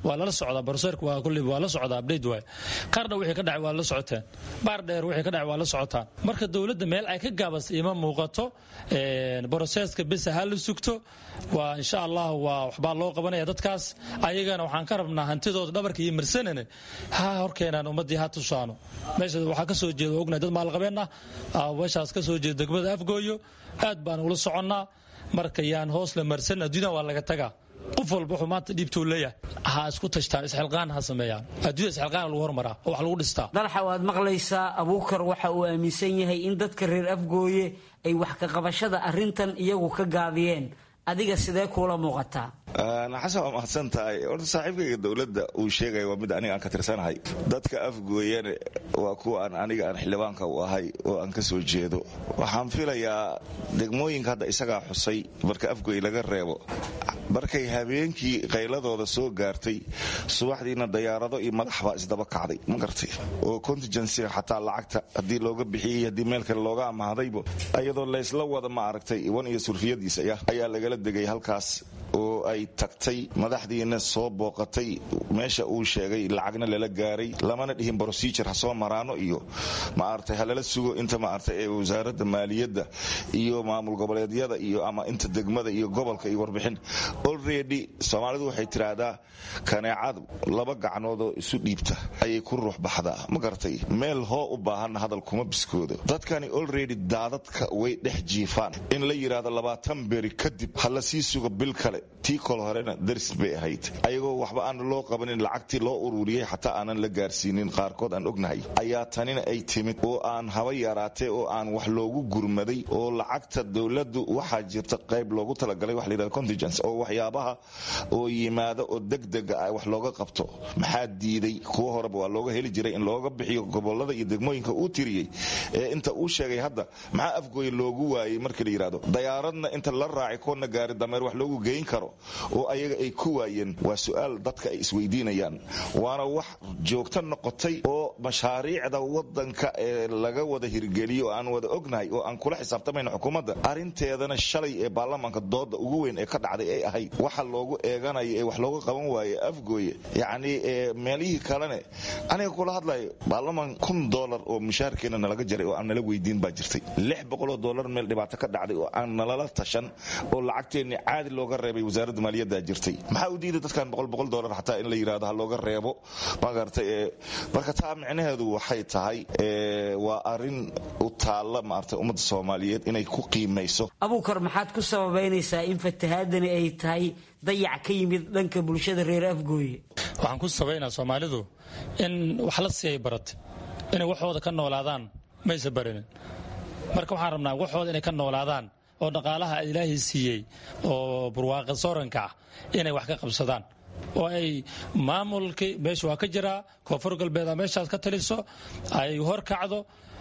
waa lala socdaa baroseerka waa kulli waa la socdaa update waay qardha wixii ka dhacay waa la socoteen baar dheer wixii ka dhacay waa la socotaan marka dowladda meel ay ka gaabas ima muuqato baroseeska bes ha la sugto waa insha allah waa waxbaa loo qabanaya dadkaas ayagana waxaan ka rabnaa hantidooda dhabarka iyo marsanane ha horkeenaan ummadii ha tusaano meesha waxaa kasoo jeeda ognahay dad maalqabeen ah meeshaas kasoo jeeda degmada afgooyo aad baan ula soconnaa marka yaan hoos la marsan adduunyada waa laga tagaa qof walba wuxuu maanta dhiibtuu leeyahay ha isku tashtaan isxilqaan ha sameeyaan adduunya isxilqaan lagu hormaraa oo wax lagu dhistaa dalxa waad maqlaysaa abuukar waxa uu aaminsan yahay in dadka reer afgooye ay wax ka qabashada arrintan iyagu ka gaabiyeen adiga sidee kuula muuqataa xasan waa mahadsan tahay horta saaxiibkayga dowladda uu sheegaya waa mid aniga aan ka tirsanahay dadka afgooyane waa kuwa aan aniga aan xildhibaanka u ahay oo aan ka soo jeedo waxaan filayaa degmooyinka hadda isagaa xusay marka afgooy laga reebo markay habeenkii qayladooda soo gaartay subaxdiina dayaarado iyo madax baa isdaba kacday ma gartay oo contingensiga xataa lacagta haddii looga bixiyey haddii meel kale looga amahdayba iyadoo laysla wada ma aragtay iwan iyo surfiyadiisa ayaa lagala degay halkaas oo ay tagtay madaxdiina soo booqatay meesha uu sheegay lacagna lala gaaray lamana dhihin brosijur ha soo maraano iyo maaragtay halala sugo inta maaragtay ee wasaaradda maaliyadda iyo maamul goboleedyada iyo ama inta degmada iyo gobolka iyo warbixin already soomaalidu waxay tiraahdaa kaneecad laba gacnoodoo isu dhiibta ayay ku ruux baxdaa ma garatay meel hoo u baahanna hadal kuma biskoodo dadkani already daadadka way dhex jiifaan in la yidhaahdo labaatan beri kadib ha la sii sugo bil kale tii kol horena daris bay ahayd ayagoo waxba aan loo qabanin lacagtii loo ururiyey xataa aanan la gaarsiinin qaarkood aan ognahay ayaa tanina ay timid oo aan haba yaraatee oo aan wax loogu gurmaday oo lacagta dowladdu waxaa jirta qayb loogu talagalay wax layidhahdo contingence oo waxyaabaha oo yimaada oo degdega ah wax looga qabto maxaa diiday kuwa horeba waa looga heli jiray in looga bixiyo gobolada iyo degmooyinka uu tiriyey ee inta uu sheegay hadda maxaa afgooye loogu waayey markii la yidhahdo dayaaradna inta la raaci koodna gaari dameer wax loogu geyn karo oo ayaga ay ku waayeen waa su-aal dadka ay isweydiinayaan waana wax joogto noqotay oo mashaariicda wadanka ee laga wada hirgeliyo aan wada ognahay oo aan kula xisaabtamayna xukuumadda arinteedana shalay ee baarlamaanka dooda ugu weyn ee ka dhacday ay ahayd waxa loogu eeganayo ee wax looga qaban waaye afgooye yacni meelihii kalene aniga kula hadlayo baarlamaan kun dolar oo mushaharkeena nalaga jaray oo aan nala weydiin baa jirtay lix boqoloo dolar meel dhibaato ka dhacday oo aan nalala tashan oo lacagteenni caadi looga reebay wasaaradda maaliyadda jirtay maxaa u diiday dadkan boqol boqol dolar xataa in la yidhahdo ha looga reebo magartay marka taa micnaheedu waxay tahay waa arin u taalla maaragtay ummadda soomaaliyeed inay ku qiimayso abuukar maxaad ku sababaynaysaa in fatahaadani ay tahay dayac ka yimid dhanka bulshada reer afgooye waxaan ku sabaynaa soomaalidu in wax la siiyay baratay inay waxooda ka noolaadaan maysa barinin marka waxaan rabnaa waxooda inay ka noolaadaan oo dhaqaalaha ilaahay siiyey oo barwaaqa sooranka ah inay wax ka qabsadaan oo ay maamulkii meesha waa ka jiraa koonfur galbeed a meeshaas ka taliso ay hor kacdo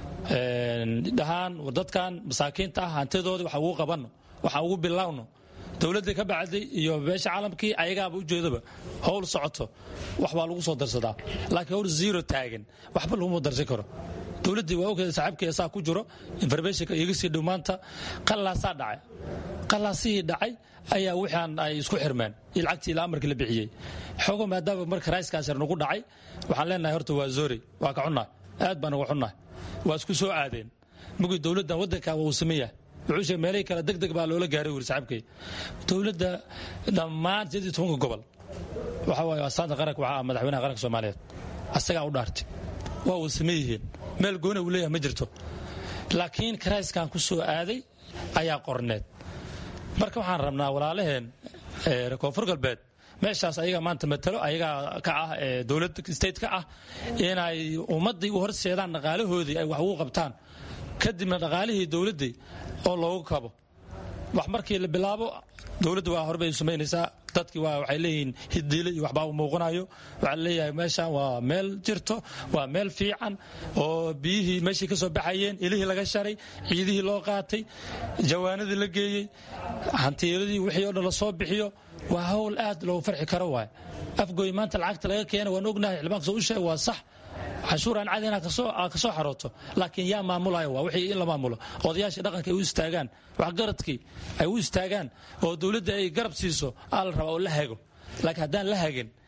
dhahaan dadkan masaakiinta ah hantidoodii waxa ugu qabanno waxa ugu bilowno dowladii ka bacday iyo beesha caalamkii ayagaaba ujeedaba howl socoto wax baa lagu soo darsadaa laakiin howl zero taagan waxba laguma darsan karo dowladdii waa ogeda saaxiibkeeda saa ku jiro informationka iga sii dhow maanta qallaasaa dhacay qallaasihii dhacay ayaa wixaan ay isku xirmeen iyo lacagtii ilaa amarkii la bixiyey xoogo maadaama marka raiskaas yar nagu dhacay waxaan leenahay horta waa zori waa ka xunnahay aad baan uga xunnahay waa isku soo aadeen mugii dowladdan waddanka waa uu sameeyahay wuxuu sheegay meelihii kale deg deg baa loola gaaray wuri saaxiibkay dowladda dhammaan sideed iyo tobanka gobol waxa waaye astaanta qaranka waxaa ah madaxweynaha qaranka soomaaliyeed asagaa u dhaartay waa uu same yihiin meel goona uu leeyahay ma jirto laakiin karayskan ku soo aaday ayaa qorneed marka waxaan rabnaa walaalaheen koonfur galbeed meeshaas ayaga maanta matalo ayagaa ka ah dowlad state ka ah inay ummaddii u horseedaan dhaqaalahoodii ay wax ugu qabtaan kadibna dhaqaalihii dowladdii oo loogu kabo wax markii la bilaabo dowladda waa horbay samaynaysaa dadkii waa waxay leeyihiin hidiile iyo waxbaa u muuqanayo waxaa leeyahay meeshan waa meel jirto waa meel fiican oo biyihii meeshii ka soo baxayeen ilihii laga sharay ciidihii loo qaatay jawaanadii la geeyey hantiiladii wixii o dhan la soo bixiyo waa hawl aad loogu farxi karo waay afgooy maanta lacagta laga keena waan ognahay xildhibaanka soo u sheeg waa sax canshuur aan cadi inaad ka soo xarooto laakiin yaa maamulaya waa wixii in la maamulo odayaashii dhaqanka ay u istaagaan waxgaradkii ay u istaagaan oo dowladda ay garab siiso aa la rabaa oo la hago laakiin haddaan la hagin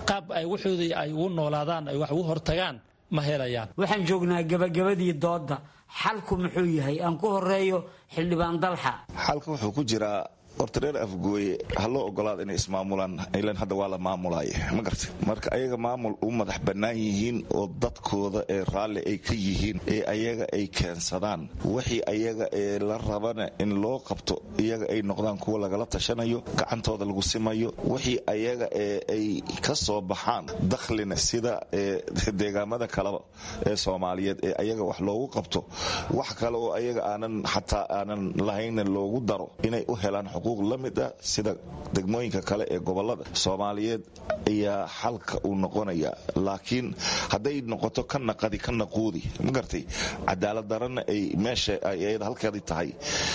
qaab ay waxoodii ay ugu noolaadaan ay wax ugu hortagaan ma helayaan waxaan joognaa gabagabadii doodda xalku muxuu yahay aan ku horeeyo xildhibaan dalxa xalka wuxuu ku jiraa horta reer afgooye ha loo ogolaada inay ismaamulaan ilan hadda waa la maamulay ma garta marka ayaga maamul u madax bannaan yihiin oo dadkooda ee raalli ay ka yihiin ee ayaga ay keensadaan wixii ayaga ee la rabana in loo qabto iyaga ay noqdaan kuwa lagala tashanayo gacantooda lagu simayo wixii ayaga ee ay ka soo baxaan dakhlina sida deegaamada kaleba ee soomaaliyeed ee ayaga wax loogu qabto wax kale oo ayaga aanan xataa aanan lahayna loogu daro inay u helaan xuquuq la mid ah sida degmooyinka kale ee gobolada soomaaliyeed ayaa xalka uu noqonaya laakiin hadday noqoto ka naqadi ka naquudi ma gartay cadaalad darana ay meesha ayada halkeedii tahay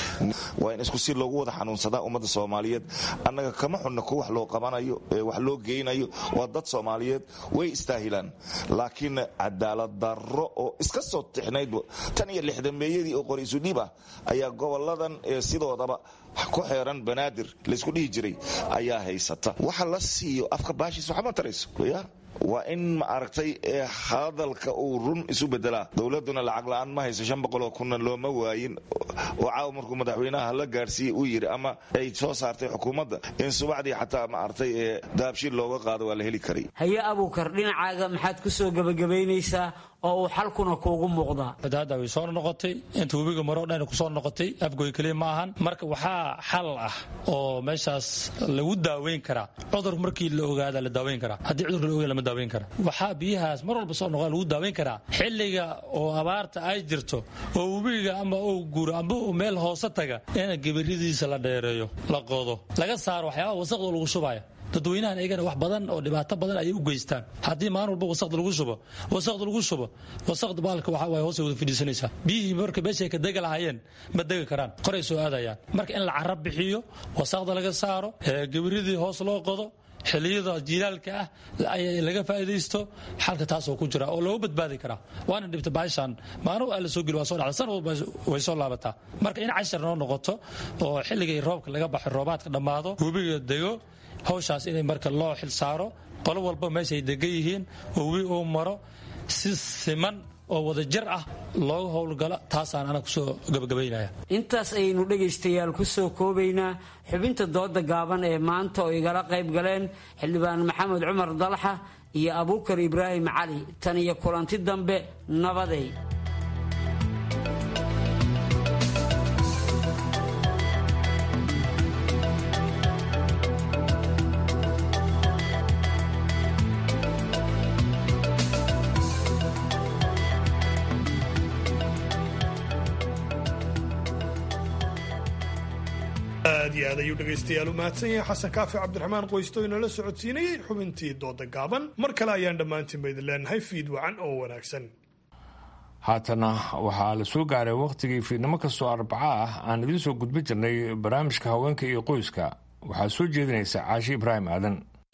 waa in isku si loogu wada xanuunsadaa ummadda soomaaliyeed annaga kama xunna ku wax loo qabanayo wax loo geynayo waa dad soomaaliyeed way istaahilaan laakiin cadaalad darro oo iska soo tixnayd tan iyo lixdameeyadii oo qoraysu dhiib ah ayaa goboladan sidoodaba ku xeeran banaadir laysku dhihi jiray ayaa haysata waxa la siiyo afka baashiis waxma tarayso ya waa in ma aragtay hadalka uu run isu bedelaa dowladuna lacag la-aan ma hayso shan boqoloo kunna looma waayin oo caawa markuu madaxweynaha la gaarsiiyey uu yidhi ama ay soo saartay xukuumadda in subaxdii xataa ma aragtay daabshiil looga qaado waa la heli karay haye abuukar dhinacaaga maxaad ku soo gebagabaynaysaa oo uu xalkuna kuugu muuqdaa hadda way soo noqotay inta webiga maro dhan kusoo noqotay afgoy keliya ma ahan marka waxaa xal ah oo meeshaas lagu daaweyn karaa cudur markii la ogaada la daaweyn karaa haddii cudurka la ogaada lama daaweyn kara waxaa biyahaas mar walba soo noqda lagu daaweyn karaa xilliga oo abaarta ay jirto oo webiga ama uu guuro amba uu meel hoose taga in gabaridiisa la dheereeyo la qodo laga saaro waxyaabaha wasaqda lagu shubaya dadweynahan eegana wax badan oo dhibaato badan ayay u geystaan haddii maalin walba wasaqda lagu shubo wasaqda lagu shubo wasaqda baalka waxa waay hoosay wada fadhiisanaysaa biyihii marka meeshay ka dega lahaayeen ma degi karaan koray soo aadayaan marka in la carab bixiyo wasaqda laga saaro gabaridii hoos loo qodo xiliyada jiilaalka ah laga faa'iidaysto xalka taasoo ku jira oo looga badbaadi karaa waana dhibta baashan maalin waa la soo geli waa soo dhacda san walba way soo laabataa marka in cashar noo noqoto oo xilligay roobka laga baxo roobaadka dhammaado webiga dego hawshaas inay marka loo xil saaro qolo walba meeshay degan yihiin oo webi uu maro si siman oo wadajir ah looga howlgalo taasaan ana kusoo gabagabaynaya intaas ayaynu dhegaystayaal ku soo koobaynaa xubinta dooda gaaban ee maanta oo igala qayb galeen xildhibaan maxamed cumar dalxa iyo abuukar ibraahim cali tan iyo kulanti dambe nabaday aad iyo aad ayuu dhegaystayaal u mahadsan yahay xasan kaafi cabdiraxmaan qoysto inala socodsiinayey xubintii dooda gaaban mar kale ayaan dhammaantiin ba idin leenahay fiid wacan oo wanaagsan haatana waxaa la soo gaaray wakhtigii fiidnimo kastoo arbaca ah aan idiin soo gudbin jirnay barnaamijka haweenka iyo qoyska waxaa soo jeedinaysa caashi ibraahim aadan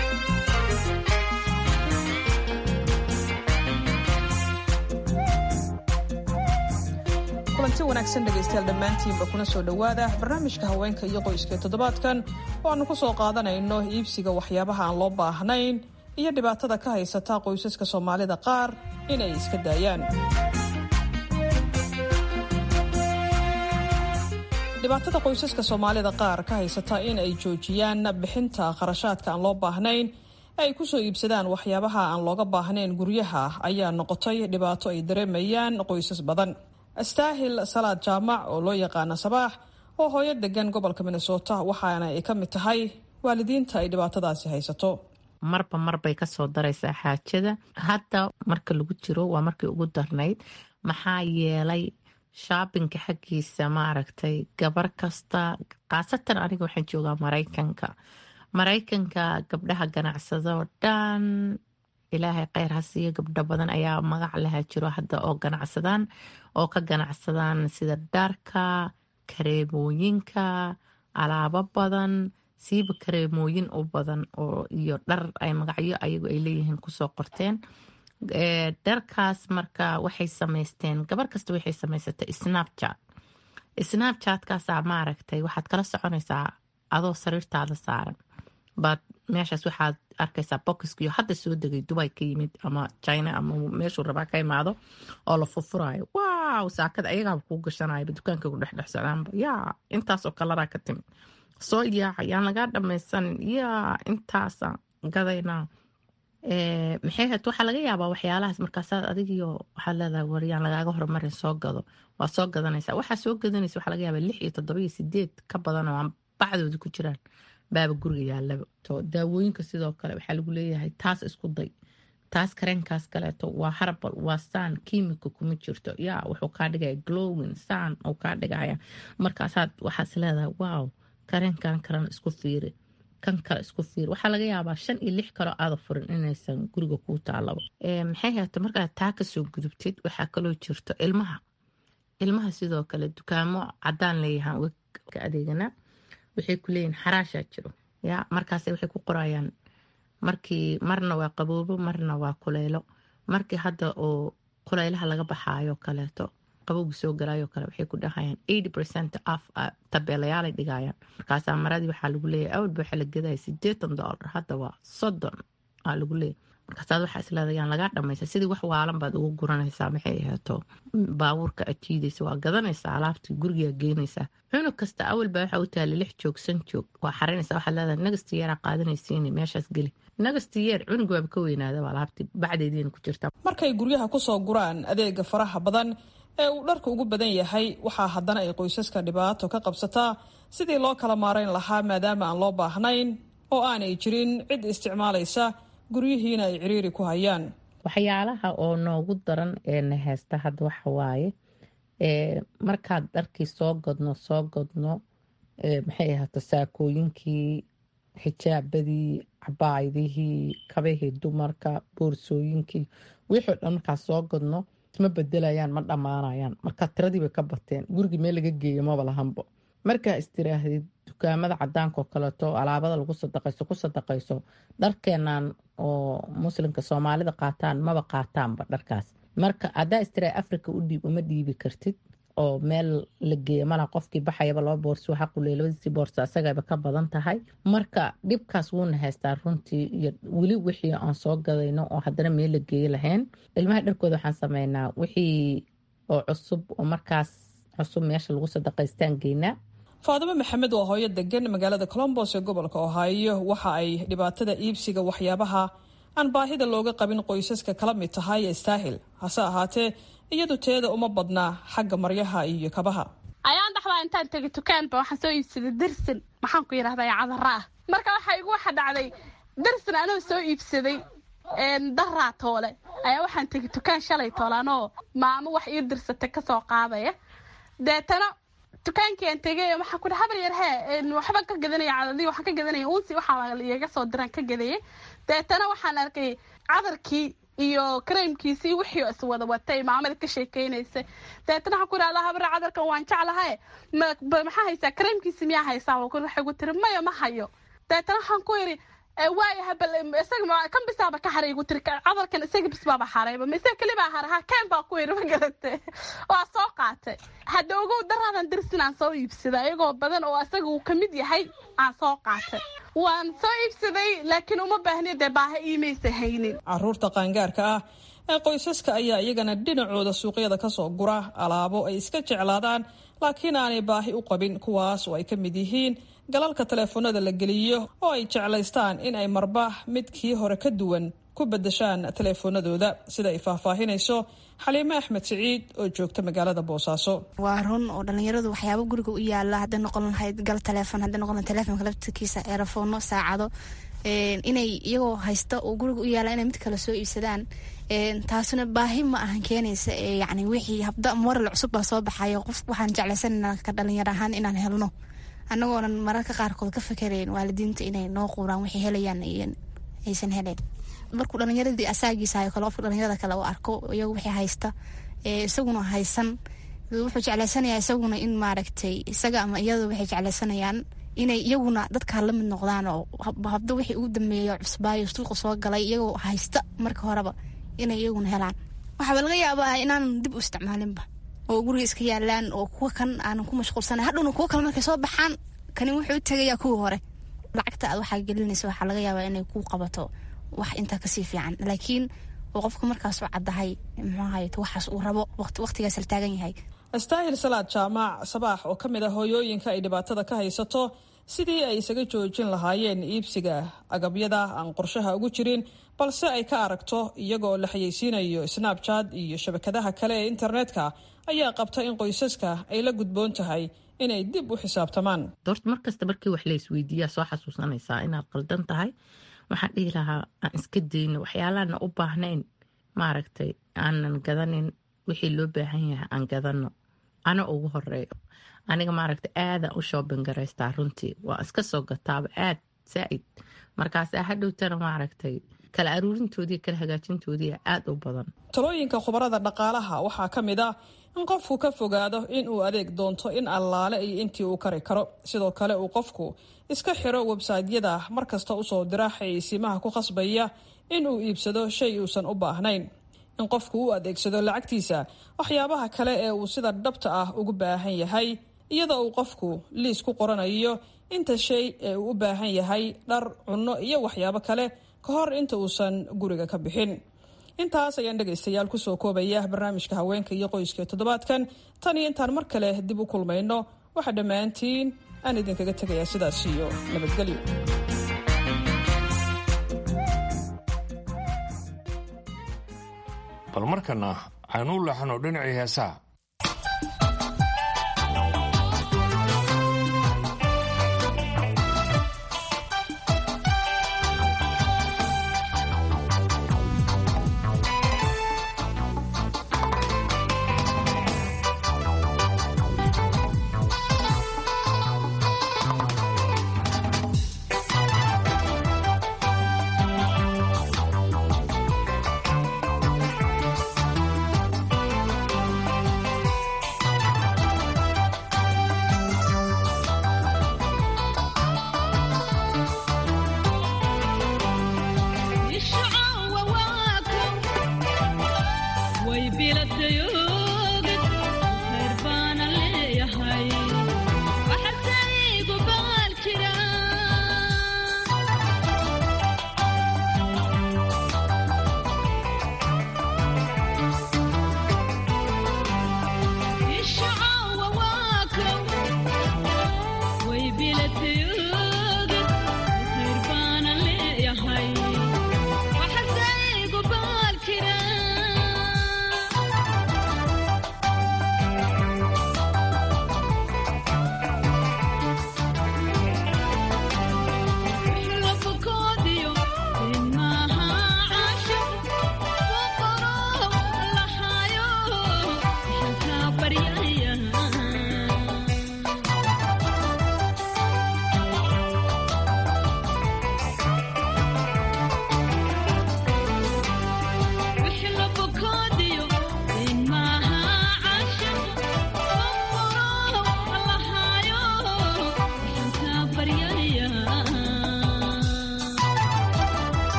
kulanti wanaagsan dhegaystayaal dhammaantiinba kuna soo dhowaada barnaamijka haweenka iyo qoyska ee toddobaadkan oo aanu ku soo qaadanayno iibsiga waxyaabaha aan loo baahnayn iyo dhibaatada ka haysata qoysaska soomaalida qaar inay iska daayaan dhibaatada qoysaska soomaalida qaar ka haysata in ay joojiyaan bixinta kharashaadka aan loo baahnayn ee ay kusoo iibsadaan waxyaabaha aan looga baahnayn guryaha ayaa noqotay dhibaato ay dareemayaan qoysas badan astaahil salaad jaamac oo loo yaqaana sabaax oo hooyo degan gobolka minnesota waxaana ay ka mid tahay waalidiinta ay dhibaatadaasi haysato marba marbay kasoo daraysaa xaajada hadda marka lagu jiro waa markii ugu darnayd maxaa yeelay shaabinka xaggiisa maaragtay gabar kasta khaasatan aniga waxaan joogaa maraykanka maraykanka gabdhaha ganacsadoo dhan ilaahay kheyr ha siiyo gabdho badan ayaa magac laha jiro hadda oo ganacsadaan oo ka ganacsadaan sida dharka kareemooyinka alaabo badan siiba kareemooyin u badan oo iyo dhar ay magacyo ayagu ay leeyihiin kusoo qorteen dharkaas marka waxay samaysteen gabar kasta waxay samaysatay snapchat snapchatkaasaa maaragtay waxaad kala soconaysaa adoo sariirtaada saaran baad meeshaas waxaad arkaysaa bokiskiyo hadda soo degay dubay ka yimid ama china ama meeshuu rabaa ka imaado oo la furfuraayo wow saakada ayagaaba kuu gashanayaba dukaanka ku dhexdhexsanaanba yaa intaasoo kalaraa ka timid soo yaaca yaan lagaa dhamaysanin yaa intaasa gadaynaa maxay hayd waxaa laga yaabaa waxyaalahaas markaasaad adigiyo waxaad leedahay waryaan lagaaga hormarin soo gado waa soo gadanaysa waxaa soo gadanaysa waxaa laga yaabaa lix iyo toddoba iyo sideed ka badan oo aan bacdooda ku jiraan baaba guriga yaalaba to daawooyinka sidoo kale waxaa lagu leeyahay taas isku day taas kareenkaas kaleeto waa harbal waa saan kiimika kuma jirto yaa wuxuu kaa dhigaya glowin saan uu kaa dhigaya markaasaad waxaas leedahay wow kareenkan kalena isku fiiri kan kale isku fiir waxaa laga yaabaa shan iyo lix kaloo aada furin inaysan guriga kuu taalaba maxay haata markaad taa kasoo gudubtid waxaa kaloo jirto ilmaha ilmaha sidoo kale dukaamo cadaan leeyahaan ka adeegana waxay ku leeyihin xaraashaa jiro ya markaas waxay ku qorayaan markii marna waa qaboobo marna waa kuleylo markii hadda oo kuleylaha laga baxaayo kaleeto qabowgi soo galaayo kale waxay ku dhahayaan eighty percent af tabeelayaalay dhigayaan markaasaa maradii waxaa lagu leeyahay awalba waxaa la gadaya sideetan dollar hadda waa soddon aa lagu leeyahay markaasaad waxaa isleedayaan lagaa dhamaysa sidii wax waalan baad ugu guranaysaa maxay aheeto baabuurka ajiidaysa waa gadanaysaa alaabtii gurigaa geynaysaa cunug kasta awalba waxaa u taala lix joog san joog waa xarinaysa waxaad leedahay nagasti yeeraa qaadanaysiini meeshaas geli nagasti yeer cunug waaba ka weynaadaba alaabtii bacdeediina ku jirta markay guryaha kusoo guraan adeega faraha badan ee uu dharka ugu badan yahay waxaa haddana ay qoysaska dhibaato ka qabsataa sidii loo kala maarayn lahaa maadaama aan loo baahnayn oo aanay jirin cid isticmaalaysa guryihiina ay ciriiri ku hayaan waxyaalaha oo noogu daran ee na heesta hadda waxa waaye markaad dharkii soo godno soo godno maxay ahaato saakooyinkii xijaabadii cabaayadihii kabahii dumarka boorsooyinkii wixii o dhan markaas soo godno ma bedelayaan ma dhammaanayaan marka tiradii bay ka bateen gurigii meel laga geeyo maba lahanbo markaa istiraahdeed dukaamada cadaanka oo kaleeto alaabada lagu sadaqayso ku sadaqayso dharkeenan oo muslimka soomaalida qaataan maba qaataanba dharkaas marka haddaa istira africa u dhiib uma dhiibi kartid oo meel la geeya malaha qofkii baxayaba laba boorsi waxa quley labadiisii boorsi asagaba ka badan tahay marka dhibkaas wuuna haystaa runtii iyo weli wixii aan soo gadayno oo haddana meel la geeyo lahayn ilmaha dharkooda waxaan sameynaa wixii oo cusub oo markaas cusub meesha lagu sadaqaystaan geynaa faadimo maxamed waa hooyo degan magaalada colombos ee gobolka ohaayo waxa ay dhibaatada iibsiga waxyaabaha aan baahida looga qabin qoysaska kala mid tahay istaahil hase ahaatee iyadu teeda uma badnaa xagga maryaha iyo kabaha ayaan dhaxdaa intaan tegay dukaanba waxaan soo iibsaday dersin maxaan ku yidhahdaa cadara ah marka waxaa igu waxa dhacday dersin anoo soo iibsaday daraa toole ayaa waxaan tegay dukaan shalay toole anoo maamo wax ii dirsatay kasoo qaadaya deetana dukaankian tegay waxaan ku habar yar hee waxba ka gadanaya cadadii waxaan ka gadanaya unsi waxaa iyaga soo diraan ka gadayay deetana waxaan arkay cadarkii iyo kareemkiisii wixii is wada watay maamada ka sheekeynaysa deetana waxaan ku idhahdaa habar cadarkan waan jeclahay maxaa haysaa kareemkiisi miyaa haysaa waxay gu tiri maya ma hayo deetana waxaan ku yidhi waayaha bal isaga kan bisaaba ka haray igu tiri cadarkan isaga bis baaba harayba ma isaga keli baa haray ha keen baa ku yidhi ma garate waa soo qaatay hadda ogow daraadan dirsin aan soo iibsaday ayagoo badan oo isaga uu kamid yahay aan soo qaatay waan soo iibsaday laakiin uma baahni dee baaha iimaysa haynin caruurta qaangaarka ah ee qoysaska ayaa iyagana dhinacooda suuqyada kasoo gura alaabo ay iska jeclaadaan laakiin aanay baahi u qabin kuwaas oo ay ka mid yihiin galalka taleefoonada la geliyo oo ay jeclaystaan in ay marba midkii hore ka duwan ku bedeshaan taleefoonadooda sida ay faahfaahinayso xaliime axmed siciid oo joogta magaalada boosaaso waa run oo dhalinyaradu waxyaaba guriga u yaala hadday noqon lahayd gal taleefon hadday noqon lahayd taleefonka laftirkiisa eerafoonno saacado inay iyagoo haysta oo guriga u yaala inay mid kale soo iibsadaan taasuna baahi ma ahan keenaysa yani wixii habda moral cusub baa soo baxayo qof waxaan jeclaysanana ka dhalinyar ahaan inaan helno annagoonan mararka qaarkood ka fakerayn waalidiinta inay noo quuraan waxay helayaan aysan helayn markuu dhalinyaradii asaagiisayo kale qofka dhalinyarada kale u arko iyagu wixii haysta isaguna haysan wuxuu jeclaysanayaa isaguna in maaragtay isaga ama iyadu waxay jeclaysanayaan inay iyaguna dadkaa la mid noqdaan oo habdo wixii ugu dambeeya cusbaayo suuqa soo galay iyagoo haysta marka horeba inay iyaguna helaan waxaaba laga yaabaa inaanan dib u isticmaalinba oo guriga iska yaalaan oo kuwa kan aanan ku mashquulsana hadhowna kuwo kale markay soo baxaan kani wuxuu u tegayaa kuwii hore lacagta aad waxaa gelinaysa waxaa laga yaabaa inay ku qabato wax intaa kasii fiican laakiin uu qofka markaas u caddahay muxuahay waxaas uu rabo waqtigaas la taagan yahay astaahil salaad jaamac sabaax oo ka mid ah hooyooyinka ay dhibaatada ka haysato sidii ay isaga joojin lahaayeen iibsiga agabyada aan qorshaha ugu jirin balse ay ka aragto iyagoo la xayeysiinayo snabjad iyo shabakadaha kale ee internetka ayaa qabta in qoysaska ay la gudboon tahay inay dib u xisaabtamaan doorta markasta markii wax la isweydiiyaa soo xasuusanaysaa inaad qaldan tahay waxaan dhihi lahaa aan iska dayno waxyaalaana u baahnayn maaragtay aanan gadanin wixii loo baahan yahay aan gadano ana ugu horeeyo aniga maaragta aadaan u shoobin garaystaa runtii waa iska soo gataaba aad zaaid markaasa hadhowtana maaragtay kala aruurintoodii kala hagaajintoodii aada u badan talooyinka khubarada dhaqaalaha waxaa ka mid ah in qofku ka fogaado in uu adeeg doonto in allaale iyo intii uu kari karo sidoo kale uu qofku iska xiro websaytyada markasta usoo dira xayeysiimaha ku khasbaya in uu iibsado shay uusan u baahnayn in qofku u adeegsado lacagtiisa waxyaabaha kale ee uu sida dhabta ah ugu baahan yahay iyadoo uu qofku liis ku qoranayo inta shay ee uu u baahan yahay dhar cunno iyo waxyaabo kale ka hor inta uusan guriga ka bixin intaas ayaan dhegaystayaal kusoo koobaya barnaamijka haweenka iyo qoyska toddobaadkan tan iyo intaan mar kale dib u kulmayno waxaa dhammaantiin aan idinkaga tegayaa sidaas iyo nabadgelyo bal markana aynu u leexano dhinacii heesaha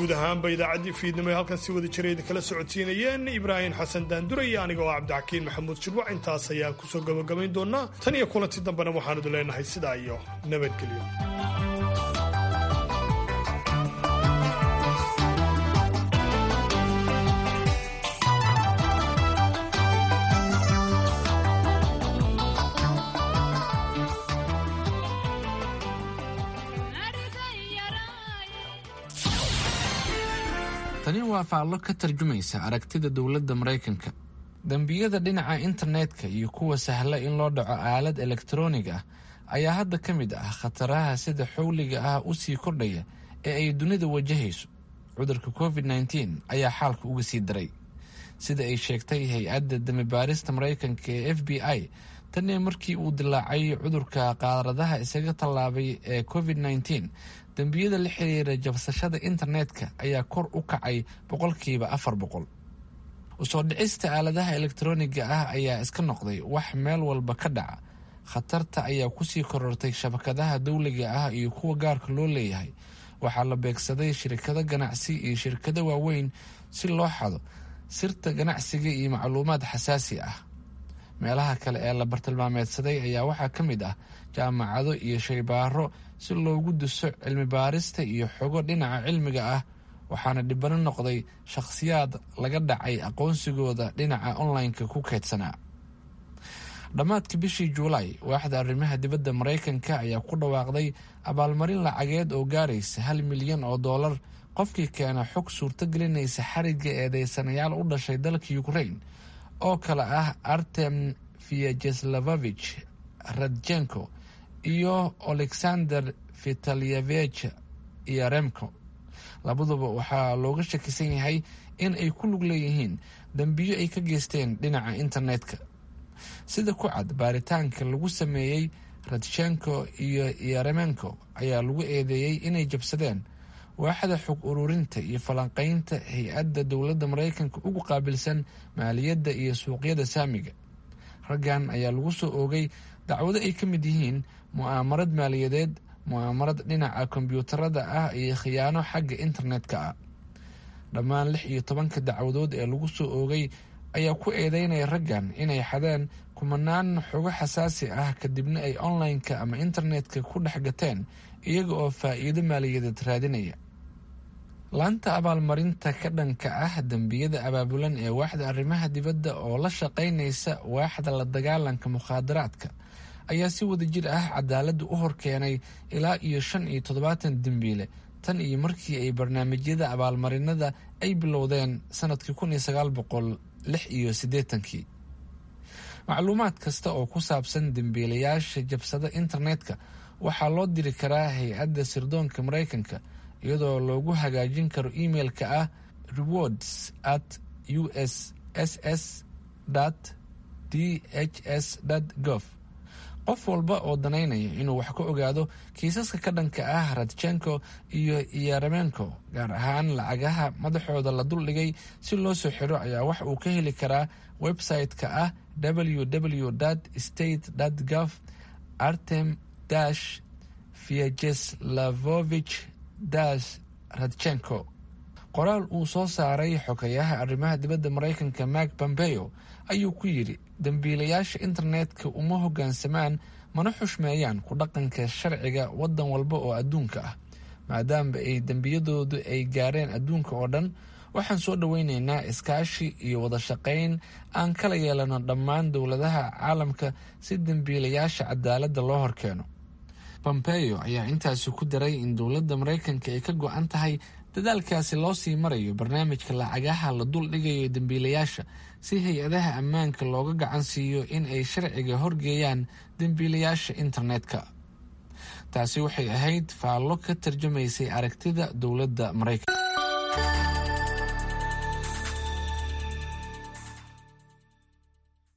guud ahaanba idaacaddii fiidnimo ee halkan si wada jiray idinkala socodsiinayeen ibraahim xasan daandure iyo aniga oo cabdixakiin maxamuud shirwac intaas ayaan kusoo gabagabayn doonaa tan iyo kulanti dambena waxaan idin leenahay sidaa iyo nabadgelyo tani waa faallo ka tarjumaysa aragtida dowladda maraykanka dembiyada dhinaca internetka iyo kuwa sahla in loo dhaco aalad elektaroonig ah ayaa hadda ka mid ah khataraha sida xowliga ah u sii kordhaya ee ay dunida wajahayso cudurka covid nteen ayaa xaalka uga sii daray sida ay sheegtay hay-adda damibaarista maraykanka ee f b i tanii markii uu dilaacay cudurka qaaradaha isaga tallaabay ee covid nteen dembiyada la xiriira jabsashada internetka ayaa kor u kacay boqolkiiba afar boqol usoo dhicista aaladaha elektarooniga ah ayaa iska noqday wax meel walba ka dhaca khatarta ayaa kusii korortay shabakadaha dowliga ah iyo kuwa gaarka loo leeyahay waxaa la beegsaday shirkado ganacsi iyo shirkado waaweyn si loo xado sirta ganacsiga iyo macluumaad xasaasi ah meelaha kale ee la bartilmaameedsaday ayaa waxaa ka mid ah jaamacado iyo shaybaaro si loogu duso cilmi baarista iyo xogo dhinaca cilmiga ah waxaana dhibano noqday shakhsiyaad laga dhacay aqoonsigooda dhinaca online-ka ku keydsanaa dhammaadka bishii juulaay waaxda arrimaha dibadda maraykanka ayaa ku dhawaaqday abaalmarin lacageed oo gaaraysa hal milyan oo dollar qofkii keena xog suurtogelinaysa xarigga eedeysanayaal u dhashay dalka ukraine oo kale ah artem vyajeslavovich radjenko iyo alexander vitalyevich iyo remko labaduba waxaa looga shakisan yahay in ay ku lug leeyihiin dembiyo ay ka geysteen dhinaca internetka sida ku cad baaritaanka lagu sameeyey radshenko iyo yaremenko ayaa lagu eedeeyey inay jabsadeen waaxda xog ururinta iyo falanqeynta hay-adda dowladda maraykanka ugu qaabilsan maaliyadda iyo suuqyada saamiga raggan ayaa lagu soo oogay dacwado ay ka mid yihiin mu'aamarad maaliyadeed mu'aamarad dhinaca kombyuutarada ah iyo khiyaano xagga internetka ah dhammaan lix iyo tobanka dacwadood ee lagu soo oogay ayaa ku eedeynaya raggan inay xadeen kumanaan xogo xasaasi ah kadibna ay online-ka ama internetka ku dhex gateen iyaga oo faa'iido maaliyadeed raadinaya laanta abaalmarinta ka dhanka ah dembiyada abaabulan ee waaxda arrimaha dibadda oo la shaqaynaysa waaxda la dagaalanka mukhaadaraadka ayaa si wada jir ah cadaaladda u horkeenay ilaa iyo shan iyo toddobaatan dembiile tan iyo markii ay barnaamijyada abaalmarinada ay bilowdeen sanadkii kun iyo sagaal boqol lix iyo siddeetankii macluumaad kasta oo ku saabsan dembiilayaasha jabsada internetka waxaa loo diri karaa hay-adda sirdoonka maraykanka iyadoo loogu hagaajin karo emailka ah rewards at u s s s d h s gov qof walba oo danaynaya inuu wax ka ogaado kiisaska ka dhanka ah radjenko iyo yaremenko gaar ahaan lacagaha madaxooda la duldhigay si loo soo xiro ayaa wax uu ka heli karaa website-ka ah www state gov artem dash vyajeslavovich dash radjenko qoraal uu soo saaray xogayaha arrimaha dibadda maraykanka mark pompeo ayuu ku yidhi dembiilayaasha internetka uma hoggaansamaan mana xushmeeyaan ku dhaqanka sharciga waddan walba oo adduunka ah maadaama ay dembiyadoodu ay gaareen adduunka oo dhan waxaan soo dhoweyneynaa iskaashi iyo wada shaqayn aan kala yeelano dhammaan dowladaha caalamka si dembiilayaasha cadaaladda loo horkeeno pompeo ayaa intaasi ku daray in dowladda maraykanka ay ka go-an tahay dadaalkaasi loo sii marayo barnaamijka lacagaha la dul dhigayo dembiilayaasha si hay-adaha ammaanka looga gacan siiyo in ay sharciga horgeeyaan dembiilayaasha internetka taasi waxay ahayd faallo ka tarjumaysay aragtida dowladda maraykanka